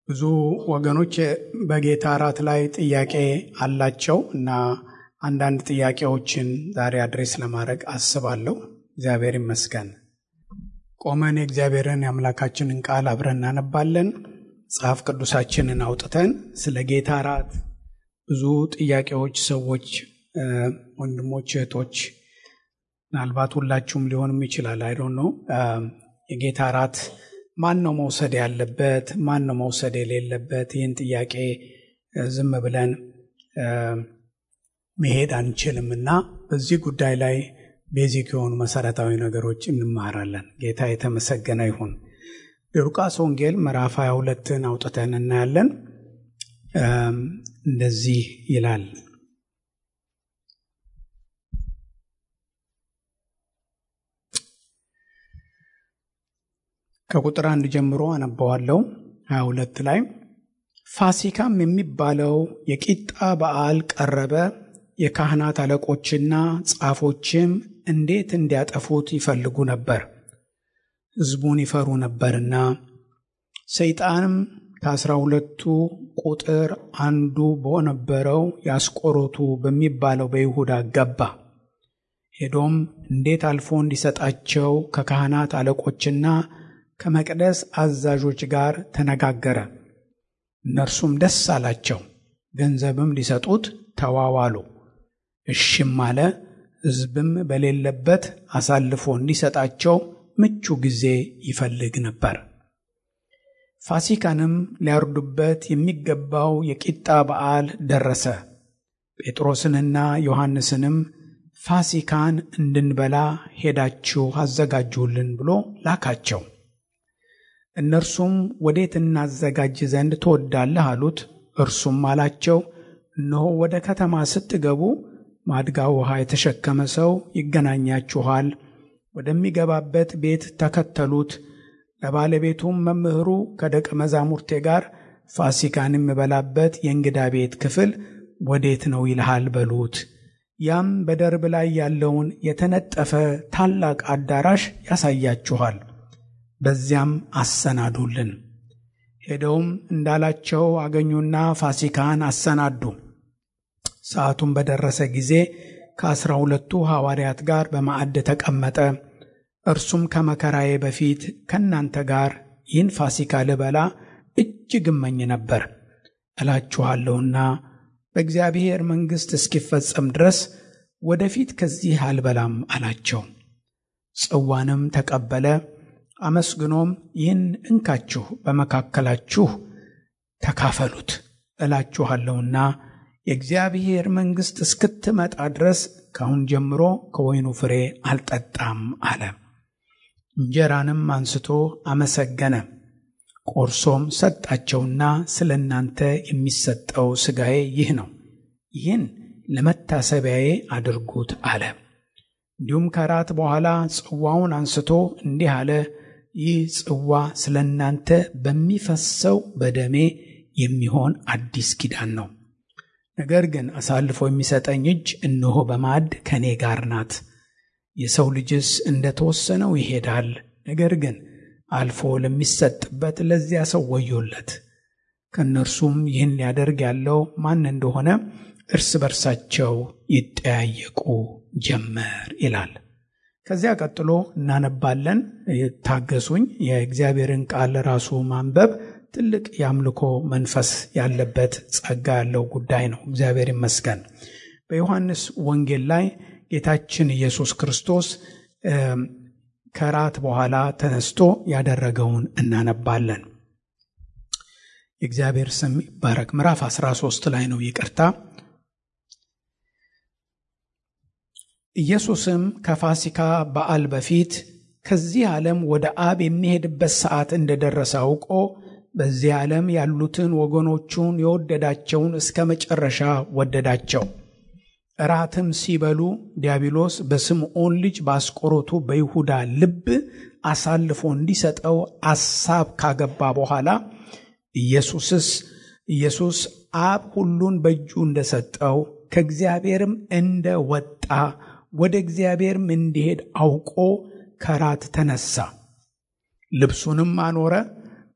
ብዙ ወገኖች በጌታ እራት ላይ ጥያቄ አላቸው እና አንዳንድ ጥያቄዎችን ዛሬ አድሬስ ለማድረግ አስባለሁ። እግዚአብሔር ይመስገን። ቆመን የእግዚአብሔርን የአምላካችንን ቃል አብረን እናነባለን። መጽሐፍ ቅዱሳችንን አውጥተን ስለ ጌታ እራት ብዙ ጥያቄዎች ሰዎች፣ ወንድሞች፣ እህቶች ምናልባት ሁላችሁም ሊሆንም ይችላል አይዶን ነው የጌታ እራት ማን ነው መውሰድ ያለበት? ማን ነው መውሰድ የሌለበት? ይህን ጥያቄ ዝም ብለን መሄድ አንችልም እና በዚህ ጉዳይ ላይ ቤዚክ የሆኑ መሰረታዊ ነገሮች እንማራለን። ጌታ የተመሰገነ ይሁን። የሉቃስ ወንጌል ምዕራፍ 22ን አውጥተን እናያለን። እንደዚህ ይላል ከቁጥር አንድ ጀምሮ አነባዋለሁ። 22 ላይ ፋሲካም የሚባለው የቂጣ በዓል ቀረበ። የካህናት አለቆችና ጻፎችም እንዴት እንዲያጠፉት ይፈልጉ ነበር፣ ሕዝቡን ይፈሩ ነበርና። ሰይጣንም ከአስራ ሁለቱ ቁጥር አንዱ በነበረው የአስቆሮቱ በሚባለው በይሁዳ ገባ። ሄዶም እንዴት አልፎ እንዲሰጣቸው ከካህናት አለቆችና ከመቅደስ አዛዦች ጋር ተነጋገረ። እነርሱም ደስ አላቸው፣ ገንዘብም ሊሰጡት ተዋዋሉ። እሽም አለ። ሕዝብም በሌለበት አሳልፎ እንዲሰጣቸው ምቹ ጊዜ ይፈልግ ነበር። ፋሲካንም ሊያርዱበት የሚገባው የቂጣ በዓል ደረሰ። ጴጥሮስንና ዮሐንስንም ፋሲካን እንድንበላ ሄዳችሁ አዘጋጁልን ብሎ ላካቸው። እነርሱም ወዴት እናዘጋጅ ዘንድ ትወዳለህ አሉት። እርሱም አላቸው፣ እነሆ ወደ ከተማ ስትገቡ ማድጋ ውሃ የተሸከመ ሰው ይገናኛችኋል። ወደሚገባበት ቤት ተከተሉት። ለባለቤቱም መምህሩ ከደቀ መዛሙርቴ ጋር ፋሲካን የምበላበት የእንግዳ ቤት ክፍል ወዴት ነው ይልሃል በሉት። ያም በደርብ ላይ ያለውን የተነጠፈ ታላቅ አዳራሽ ያሳያችኋል። በዚያም አሰናዱልን። ሄደውም እንዳላቸው አገኙና ፋሲካን አሰናዱ። ሰዓቱም በደረሰ ጊዜ ከአስራ ሁለቱ ሐዋርያት ጋር በማዕድ ተቀመጠ። እርሱም ከመከራዬ በፊት ከእናንተ ጋር ይህን ፋሲካ ልበላ እጅግ እመኝ ነበር እላችኋለሁና በእግዚአብሔር መንግሥት እስኪፈጸም ድረስ ወደፊት ከዚህ አልበላም አላቸው። ጽዋንም ተቀበለ አመስግኖም ይህን እንካችሁ በመካከላችሁ ተካፈሉት እላችኋለሁና የእግዚአብሔር መንግሥት እስክትመጣ ድረስ ካሁን ጀምሮ ከወይኑ ፍሬ አልጠጣም አለ። እንጀራንም አንስቶ አመሰገነ፣ ቆርሶም ሰጣቸውና ስለ እናንተ የሚሰጠው ሥጋዬ ይህ ነው፣ ይህን ለመታሰቢያዬ አድርጉት አለ። እንዲሁም ከራት በኋላ ጽዋውን አንስቶ እንዲህ አለ፣ ይህ ጽዋ ስለ እናንተ በሚፈሰው በደሜ የሚሆን አዲስ ኪዳን ነው። ነገር ግን አሳልፎ የሚሰጠኝ እጅ እነሆ በማዕድ ከእኔ ጋር ናት። የሰው ልጅስ እንደ ተወሰነው ይሄዳል። ነገር ግን አልፎ ለሚሰጥበት ለዚያ ሰው ወዮለት። ከእነርሱም ይህን ሊያደርግ ያለው ማን እንደሆነ እርስ በርሳቸው ይጠያየቁ ጀመር ይላል። ከዚያ ቀጥሎ እናነባለን። ታገሱኝ። የእግዚአብሔርን ቃል ራሱ ማንበብ ትልቅ የአምልኮ መንፈስ ያለበት ጸጋ ያለው ጉዳይ ነው። እግዚአብሔር ይመስገን። በዮሐንስ ወንጌል ላይ ጌታችን ኢየሱስ ክርስቶስ ከራት በኋላ ተነስቶ ያደረገውን እናነባለን። የእግዚአብሔር ስም ይባረክ። ምዕራፍ 13 ላይ ነው። ይቅርታ ኢየሱስም ከፋሲካ በዓል በፊት ከዚህ ዓለም ወደ አብ የሚሄድበት ሰዓት እንደደረሰ አውቆ በዚህ ዓለም ያሉትን ወገኖቹን የወደዳቸውን እስከ መጨረሻ ወደዳቸው። እራትም ሲበሉ ዲያብሎስ በስምዖን ልጅ በአስቆሮቱ በይሁዳ ልብ አሳልፎ እንዲሰጠው አሳብ ካገባ በኋላ ኢየሱስስ ኢየሱስ አብ ሁሉን በእጁ እንደሰጠው ከእግዚአብሔርም እንደ ወጣ ወደ እግዚአብሔርም እንዲሄድ አውቆ ከራት ተነሳ። ልብሱንም አኖረ፣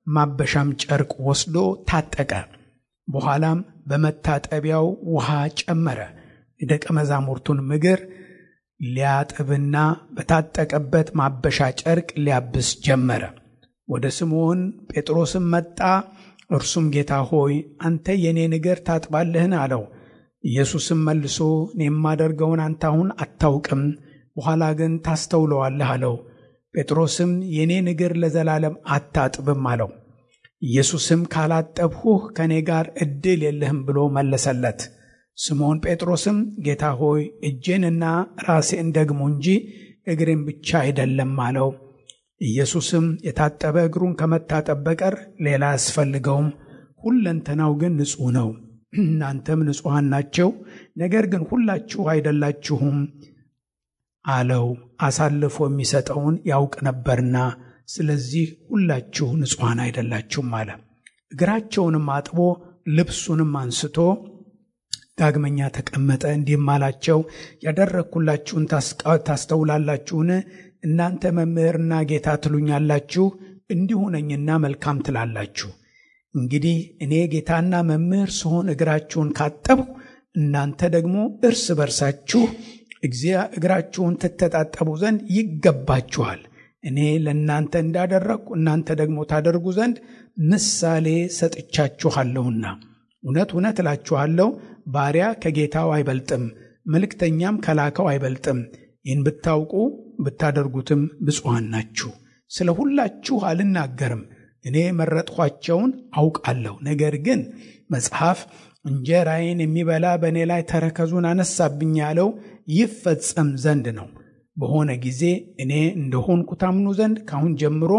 ማበሻም ጨርቅ ወስዶ ታጠቀ። በኋላም በመታጠቢያው ውሃ ጨመረ። የደቀ መዛሙርቱን እግር ሊያጥብና በታጠቀበት ማበሻ ጨርቅ ሊያብስ ጀመረ። ወደ ስምዖን ጴጥሮስም መጣ። እርሱም ጌታ ሆይ አንተ የእኔን እግር ታጥባለህን? አለው። ኢየሱስም መልሶ እኔ የማደርገውን አንተ አሁን አታውቅም፣ በኋላ ግን ታስተውለዋለህ አለው። ጴጥሮስም የእኔን እግር ለዘላለም አታጥብም አለው። ኢየሱስም ካላጠብሁህ ከእኔ ጋር ዕድል የለህም ብሎ መለሰለት። ስምዖን ጴጥሮስም ጌታ ሆይ እጄንና ራሴን ደግሞ እንጂ እግሬን ብቻ አይደለም አለው። ኢየሱስም የታጠበ እግሩን ከመታጠብ በቀር ሌላ አያስፈልገውም፣ ሁለንተናው ግን ንጹሕ ነው። እናንተም ንጹሐን ናቸው፣ ነገር ግን ሁላችሁ አይደላችሁም አለው። አሳልፎ የሚሰጠውን ያውቅ ነበርና፣ ስለዚህ ሁላችሁ ንጹሐን አይደላችሁም አለ። እግራቸውንም አጥቦ ልብሱንም አንስቶ ዳግመኛ ተቀመጠ። እንዲህም አላቸው፣ ያደረግኩላችሁን ታስተውላላችሁን? እናንተ መምህርና ጌታ ትሉኛላችሁ፣ እንዲሁ ነኝና መልካም ትላላችሁ። እንግዲህ እኔ ጌታና መምህር ስሆን እግራችሁን ካጠብሁ፣ እናንተ ደግሞ እርስ በርሳችሁ እግራችሁን ትተጣጠቡ ዘንድ ይገባችኋል። እኔ ለእናንተ እንዳደረግኩ እናንተ ደግሞ ታደርጉ ዘንድ ምሳሌ ሰጥቻችኋለሁና። እውነት እውነት እላችኋለሁ ባሪያ ከጌታው አይበልጥም፣ መልእክተኛም ከላከው አይበልጥም። ይህን ብታውቁ ብታደርጉትም ብፁዓን ናችሁ። ስለ ሁላችሁ አልናገርም፣ እኔ መረጥኋቸውን አውቃለሁ። ነገር ግን መጽሐፍ እንጀራዬን የሚበላ በእኔ ላይ ተረከዙን አነሳብኝ ያለው ይፈጸም ዘንድ ነው። በሆነ ጊዜ እኔ እንደሆንኩ ታምኑ ዘንድ ካሁን ጀምሮ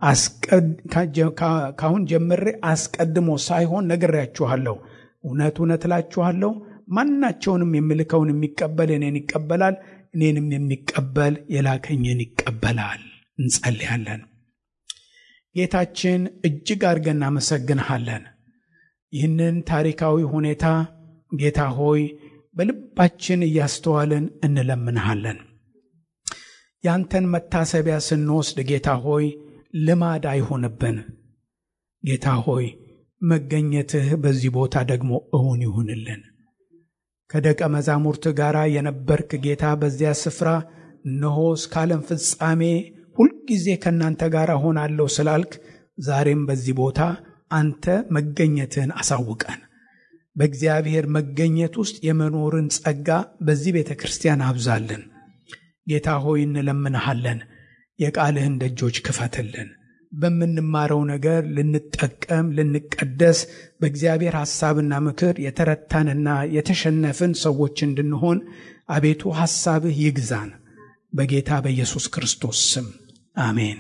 ካሁን ጀምሬ አስቀድሞ ሳይሆን ነግሬያችኋለሁ። እውነት እውነት እላችኋለሁ ማናቸውንም የምልከውን የሚቀበል እኔን ይቀበላል፣ እኔንም የሚቀበል የላከኝን ይቀበላል። እንጸልያለን። ጌታችን እጅግ አድርገን እናመሰግንሃለን። ይህንን ታሪካዊ ሁኔታ ጌታ ሆይ በልባችን እያስተዋልን እንለምንሃለን። ያንተን መታሰቢያ ስንወስድ ጌታ ሆይ ልማድ አይሆንብን። ጌታ ሆይ መገኘትህ በዚህ ቦታ ደግሞ እውን ይሁንልን። ከደቀ መዛሙርት ጋር የነበርክ ጌታ በዚያ ስፍራ እነሆ እስከ ዓለም ፍጻሜ ሁልጊዜ ከእናንተ ጋር ሆናለሁ ስላልክ ዛሬም በዚህ ቦታ አንተ መገኘትህን አሳውቀን። በእግዚአብሔር መገኘት ውስጥ የመኖርን ጸጋ በዚህ ቤተ ክርስቲያን አብዛልን። ጌታ ሆይ እንለምንሃለን። የቃልህን ደጆች ክፈትልን። በምንማረው ነገር ልንጠቀም፣ ልንቀደስ፣ በእግዚአብሔር ሐሳብና ምክር የተረታንና የተሸነፍን ሰዎች እንድንሆን አቤቱ ሐሳብህ ይግዛን። በጌታ በኢየሱስ ክርስቶስ ስም አሜን።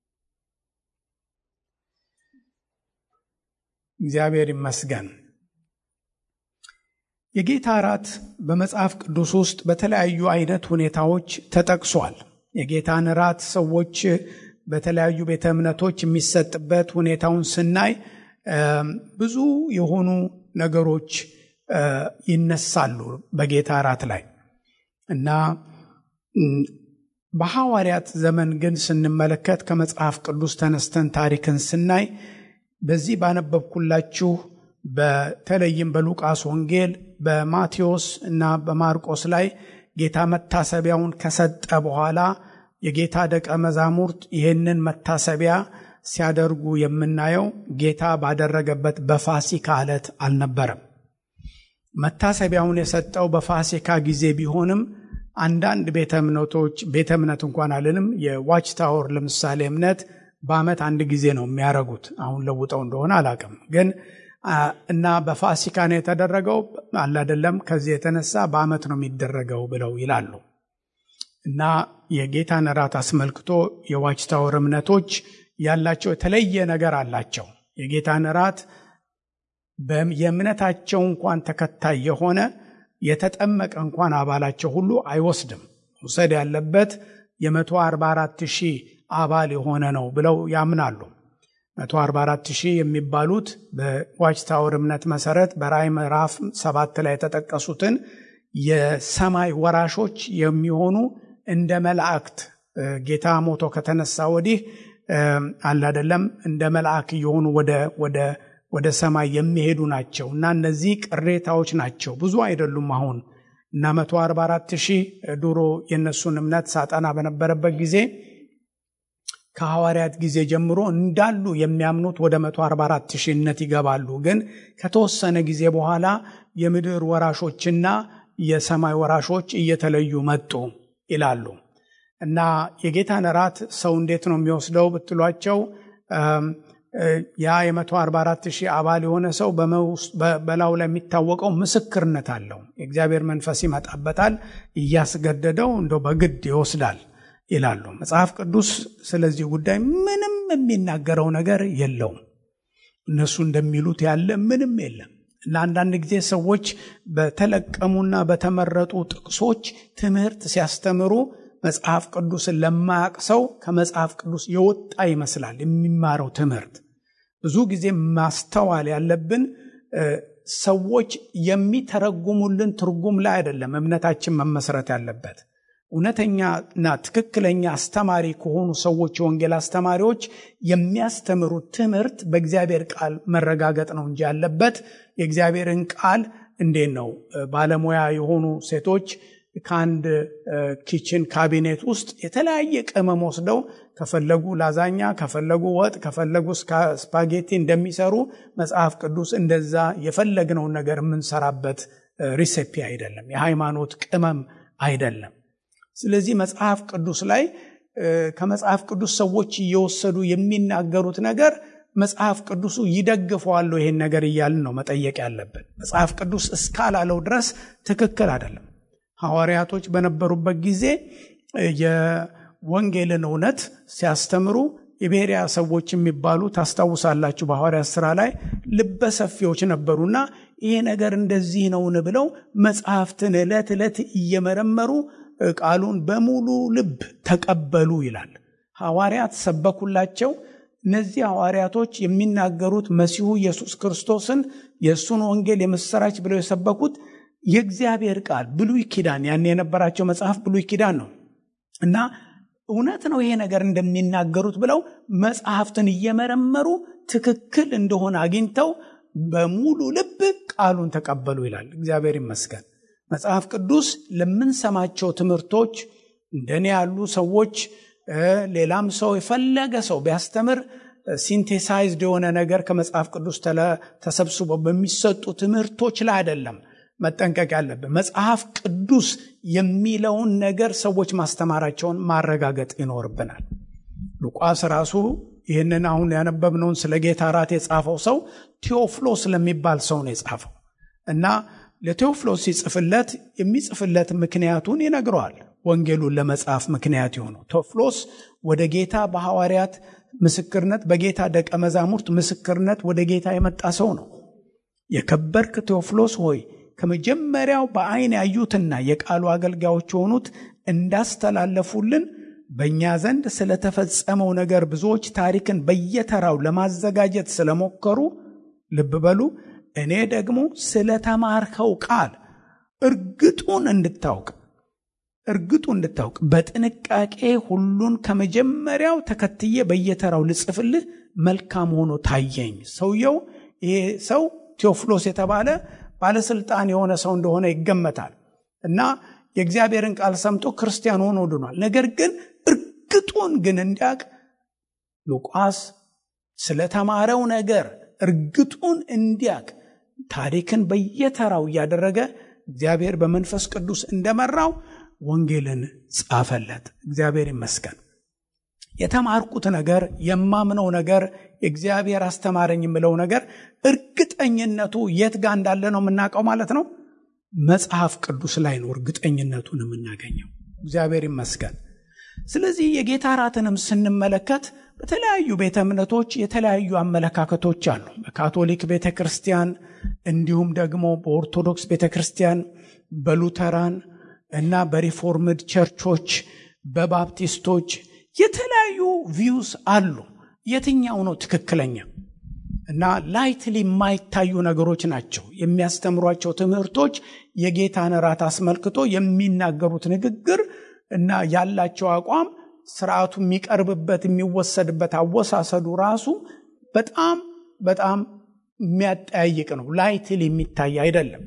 እግዚአብሔር ይመስገን። የጌታ እራት በመጽሐፍ ቅዱስ ውስጥ በተለያዩ አይነት ሁኔታዎች ተጠቅሷል። የጌታን እራት ሰዎች በተለያዩ ቤተ እምነቶች የሚሰጥበት ሁኔታውን ስናይ ብዙ የሆኑ ነገሮች ይነሳሉ በጌታ እራት ላይ እና በሐዋርያት ዘመን ግን ስንመለከት ከመጽሐፍ ቅዱስ ተነስተን ታሪክን ስናይ በዚህ ባነበብኩላችሁ በተለይም በሉቃስ ወንጌል በማቴዎስ እና በማርቆስ ላይ ጌታ መታሰቢያውን ከሰጠ በኋላ የጌታ ደቀ መዛሙርት ይህንን መታሰቢያ ሲያደርጉ የምናየው ጌታ ባደረገበት በፋሲካ ዕለት አልነበረም። መታሰቢያውን የሰጠው በፋሲካ ጊዜ ቢሆንም አንዳንድ ቤተ እምነቶች ቤተ እምነት እንኳን አልንም፣ የዋች ታወር ለምሳሌ እምነት በዓመት አንድ ጊዜ ነው የሚያደርጉት። አሁን ለውጠው እንደሆነ አላቅም ግን እና በፋሲካ ነው የተደረገው አላደለም፣ ከዚህ የተነሳ በዓመት ነው የሚደረገው ብለው ይላሉ። እና የጌታን እራት አስመልክቶ የዋች ታወር እምነቶች ያላቸው የተለየ ነገር አላቸው። የጌታን እራት የእምነታቸው እንኳን ተከታይ የሆነ የተጠመቀ እንኳን አባላቸው ሁሉ አይወስድም። መውሰድ ያለበት የ144 ሺህ አባል የሆነ ነው ብለው ያምናሉ። 144 ሺህ የሚባሉት በዋች ታወር እምነት መሰረት በራእይ ምዕራፍ ሰባት ላይ የተጠቀሱትን የሰማይ ወራሾች የሚሆኑ እንደ መላእክት ጌታ ሞቶ ከተነሳ ወዲህ አለ አይደለም እንደ መልአክ እየሆኑ ወደ ሰማይ የሚሄዱ ናቸው እና እነዚህ ቅሬታዎች ናቸው። ብዙ አይደሉም አሁን እና 144 ሺህ ድሮ የእነሱን እምነት ሳጠና በነበረበት ጊዜ ከሐዋርያት ጊዜ ጀምሮ እንዳሉ የሚያምኑት ወደ 144 ሺህነት ይገባሉ። ግን ከተወሰነ ጊዜ በኋላ የምድር ወራሾችና የሰማይ ወራሾች እየተለዩ መጡ ይላሉ እና የጌታን እራት ሰው እንዴት ነው የሚወስደው ብትሏቸው ያ የ144 ሺህ አባል የሆነ ሰው በላዩ ላይ የሚታወቀው ምስክርነት አለው። የእግዚአብሔር መንፈስ ይመጣበታል፣ እያስገደደው እንደው በግድ ይወስዳል ይላሉ። መጽሐፍ ቅዱስ ስለዚህ ጉዳይ ምንም የሚናገረው ነገር የለውም። እነሱ እንደሚሉት ያለ ምንም የለም እና አንዳንድ ጊዜ ሰዎች በተለቀሙና በተመረጡ ጥቅሶች ትምህርት ሲያስተምሩ መጽሐፍ ቅዱስን ለማያቅ ሰው ከመጽሐፍ ቅዱስ የወጣ ይመስላል የሚማረው ትምህርት። ብዙ ጊዜ ማስተዋል ያለብን ሰዎች የሚተረጉሙልን ትርጉም ላይ አይደለም እምነታችን መመስረት ያለበት። እውነተኛና ትክክለኛ አስተማሪ ከሆኑ ሰዎች የወንጌል አስተማሪዎች የሚያስተምሩት ትምህርት በእግዚአብሔር ቃል መረጋገጥ ነው እንጂ ያለበት የእግዚአብሔርን ቃል እንዴት ነው ባለሙያ የሆኑ ሴቶች ከአንድ ኪችን ካቢኔት ውስጥ የተለያየ ቅመም ወስደው ከፈለጉ ላዛኛ፣ ከፈለጉ ወጥ፣ ከፈለጉ ስፓጌቲ እንደሚሰሩ መጽሐፍ ቅዱስ እንደዛ የፈለግነውን ነገር የምንሰራበት ሪሴፒ አይደለም። የሃይማኖት ቅመም አይደለም። ስለዚህ መጽሐፍ ቅዱስ ላይ ከመጽሐፍ ቅዱስ ሰዎች እየወሰዱ የሚናገሩት ነገር መጽሐፍ ቅዱሱ ይደግፈዋለሁ ይሄን ነገር እያልን ነው መጠየቅ ያለብን። መጽሐፍ ቅዱስ እስካላለው ድረስ ትክክል አይደለም። ሐዋርያቶች በነበሩበት ጊዜ የወንጌልን እውነት ሲያስተምሩ የቤሪያ ሰዎች የሚባሉ ታስታውሳላችሁ። በሐዋርያት ሥራ ላይ ልበሰፊዎች ነበሩና ይሄ ነገር እንደዚህ ነውን ብለው መጽሐፍትን ዕለት ዕለት እየመረመሩ ቃሉን በሙሉ ልብ ተቀበሉ ይላል። ሐዋርያት ሰበኩላቸው። እነዚህ ሐዋርያቶች የሚናገሩት መሲሁ ኢየሱስ ክርስቶስን የእሱን ወንጌል የምስራች ብለው የሰበኩት የእግዚአብሔር ቃል ብሉይ ኪዳን ያን የነበራቸው መጽሐፍ ብሉይ ኪዳን ነው እና እውነት ነው ይሄ ነገር እንደሚናገሩት ብለው መጽሐፍትን እየመረመሩ ትክክል እንደሆነ አግኝተው በሙሉ ልብ ቃሉን ተቀበሉ ይላል። እግዚአብሔር ይመስገን። መጽሐፍ ቅዱስ ለምንሰማቸው ትምህርቶች እንደኔ ያሉ ሰዎች ሌላም ሰው የፈለገ ሰው ቢያስተምር ሲንቴሳይዝድ የሆነ ነገር ከመጽሐፍ ቅዱስ ተሰብስቦ በሚሰጡ ትምህርቶች ላይ አይደለም መጠንቀቅ ያለብን። መጽሐፍ ቅዱስ የሚለውን ነገር ሰዎች ማስተማራቸውን ማረጋገጥ ይኖርብናል። ሉቃስ ራሱ ይህንን አሁን ያነበብነውን ስለ ጌታ እራት የጻፈው ሰው ቴዎፍሎስ ለሚባል ሰው ነው የጻፈው እና ለቴዎፍሎስ ሲጽፍለት የሚጽፍለት ምክንያቱን ይነግረዋል። ወንጌሉን ለመጻፍ ምክንያት የሆነው ቴዎፍሎስ ወደ ጌታ በሐዋርያት ምስክርነት በጌታ ደቀ መዛሙርት ምስክርነት ወደ ጌታ የመጣ ሰው ነው። የከበርክ ቴዎፍሎስ ሆይ ከመጀመሪያው በዓይን ያዩትና የቃሉ አገልጋዮች የሆኑት እንዳስተላለፉልን በእኛ ዘንድ ስለተፈጸመው ነገር ብዙዎች ታሪክን በየተራው ለማዘጋጀት ስለሞከሩ ልብ በሉ እኔ ደግሞ ስለተማርከው ቃል እርግጡን እንድታውቅ እርግጡ እንድታውቅ በጥንቃቄ ሁሉን ከመጀመሪያው ተከትዬ በየተራው ልጽፍልህ መልካም ሆኖ ታየኝ። ሰውየው ይሄ ሰው ቴዎፍሎስ የተባለ ባለስልጣን የሆነ ሰው እንደሆነ ይገመታል እና የእግዚአብሔርን ቃል ሰምቶ ክርስቲያን ሆኖ ድኗል። ነገር ግን እርግጡን ግን እንዲያውቅ ሉቃስ ስለተማረው ነገር እርግጡን እንዲያውቅ ታሪክን በየተራው እያደረገ እግዚአብሔር በመንፈስ ቅዱስ እንደመራው ወንጌልን ጻፈለት። እግዚአብሔር ይመስገን። የተማርኩት ነገር የማምነው ነገር የእግዚአብሔር አስተማረኝ የምለው ነገር እርግጠኝነቱ የት ጋር እንዳለ ነው የምናውቀው ማለት ነው። መጽሐፍ ቅዱስ ላይ ነው እርግጠኝነቱን የምናገኘው። እግዚአብሔር ይመስገን። ስለዚህ የጌታ እራትንም ስንመለከት በተለያዩ ቤተ እምነቶች የተለያዩ አመለካከቶች አሉ። በካቶሊክ ቤተ ክርስቲያን እንዲሁም ደግሞ በኦርቶዶክስ ቤተ ክርስቲያን፣ በሉተራን እና በሪፎርምድ ቸርቾች፣ በባፕቲስቶች የተለያዩ ቪውስ አሉ። የትኛው ነው ትክክለኛ? እና ላይትሊ የማይታዩ ነገሮች ናቸው የሚያስተምሯቸው ትምህርቶች። የጌታን እራት አስመልክቶ የሚናገሩት ንግግር እና ያላቸው አቋም ስርዓቱ የሚቀርብበት የሚወሰድበት አወሳሰዱ ራሱ በጣም በጣም የሚያጠያይቅ ነው። ላይትል የሚታይ አይደለም።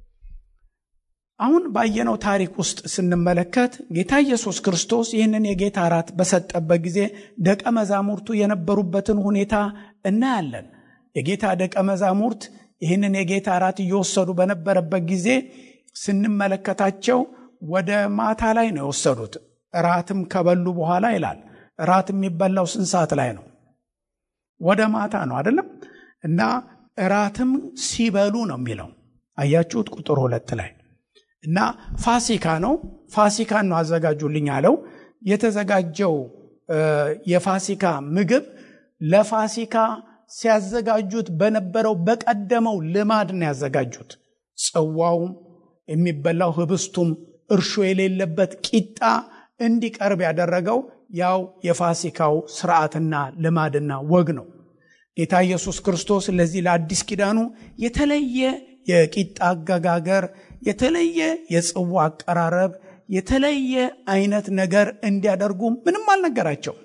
አሁን ባየነው ታሪክ ውስጥ ስንመለከት ጌታ ኢየሱስ ክርስቶስ ይህንን የጌታ እራት በሰጠበት ጊዜ ደቀ መዛሙርቱ የነበሩበትን ሁኔታ እናያለን። የጌታ ደቀ መዛሙርት ይህንን የጌታ እራት እየወሰዱ በነበረበት ጊዜ ስንመለከታቸው ወደ ማታ ላይ ነው የወሰዱት። እራትም ከበሉ በኋላ ይላል። እራት የሚበላው ስንት ሰዓት ላይ ነው? ወደ ማታ ነው አይደለም? እና እራትም ሲበሉ ነው የሚለው አያችሁት? ቁጥር ሁለት ላይ እና ፋሲካ ነው። ፋሲካን ነው አዘጋጁልኝ አለው። የተዘጋጀው የፋሲካ ምግብ ለፋሲካ ሲያዘጋጁት በነበረው በቀደመው ልማድ ነው ያዘጋጁት። ጽዋውም የሚበላው ህብስቱም እርሾ የሌለበት ቂጣ እንዲቀርብ ያደረገው ያው የፋሲካው ስርዓትና ልማድና ወግ ነው። ጌታ ኢየሱስ ክርስቶስ ለዚህ ለአዲስ ኪዳኑ የተለየ የቂጣ አገጋገር፣ የተለየ የጽዋ አቀራረብ፣ የተለየ አይነት ነገር እንዲያደርጉ ምንም አልነገራቸው።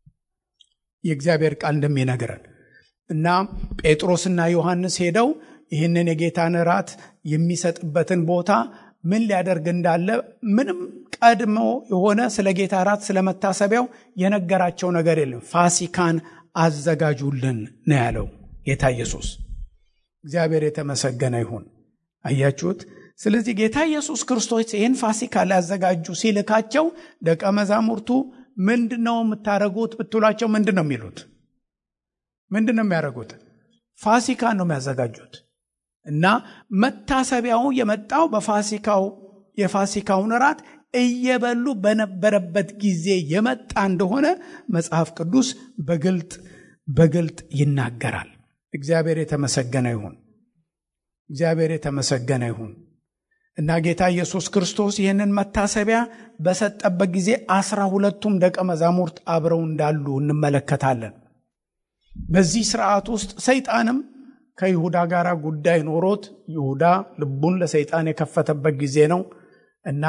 የእግዚአብሔር ቃል እንደሚነግረን እና ጴጥሮስና ዮሐንስ ሄደው ይህንን የጌታን እራት የሚሰጥበትን ቦታ ምን ሊያደርግ እንዳለ ምንም ቀድሞ የሆነ ስለ ጌታ እራት ስለ መታሰቢያው የነገራቸው ነገር የለም። ፋሲካን አዘጋጁልን ነው ያለው ጌታ ኢየሱስ። እግዚአብሔር የተመሰገነ ይሁን። አያችሁት? ስለዚህ ጌታ ኢየሱስ ክርስቶስ ይህን ፋሲካ ሊያዘጋጁ ሲልካቸው ደቀ መዛሙርቱ ምንድን ነው የምታደርጉት ብትሏቸው ምንድን ነው የሚሉት? ምንድን ነው የሚያደርጉት? ፋሲካን ነው የሚያዘጋጁት። እና መታሰቢያው የመጣው በፋሲካው የፋሲካውን እራት እየበሉ በነበረበት ጊዜ የመጣ እንደሆነ መጽሐፍ ቅዱስ በግልጥ በግልጥ ይናገራል። እግዚአብሔር የተመሰገነ ይሁን። እግዚአብሔር የተመሰገነ ይሁን እና ጌታ ኢየሱስ ክርስቶስ ይህንን መታሰቢያ በሰጠበት ጊዜ አስራ ሁለቱም ደቀ መዛሙርት አብረው እንዳሉ እንመለከታለን። በዚህ ስርዓት ውስጥ ሰይጣንም ከይሁዳ ጋር ጉዳይ ኖሮት ይሁዳ ልቡን ለሰይጣን የከፈተበት ጊዜ ነው እና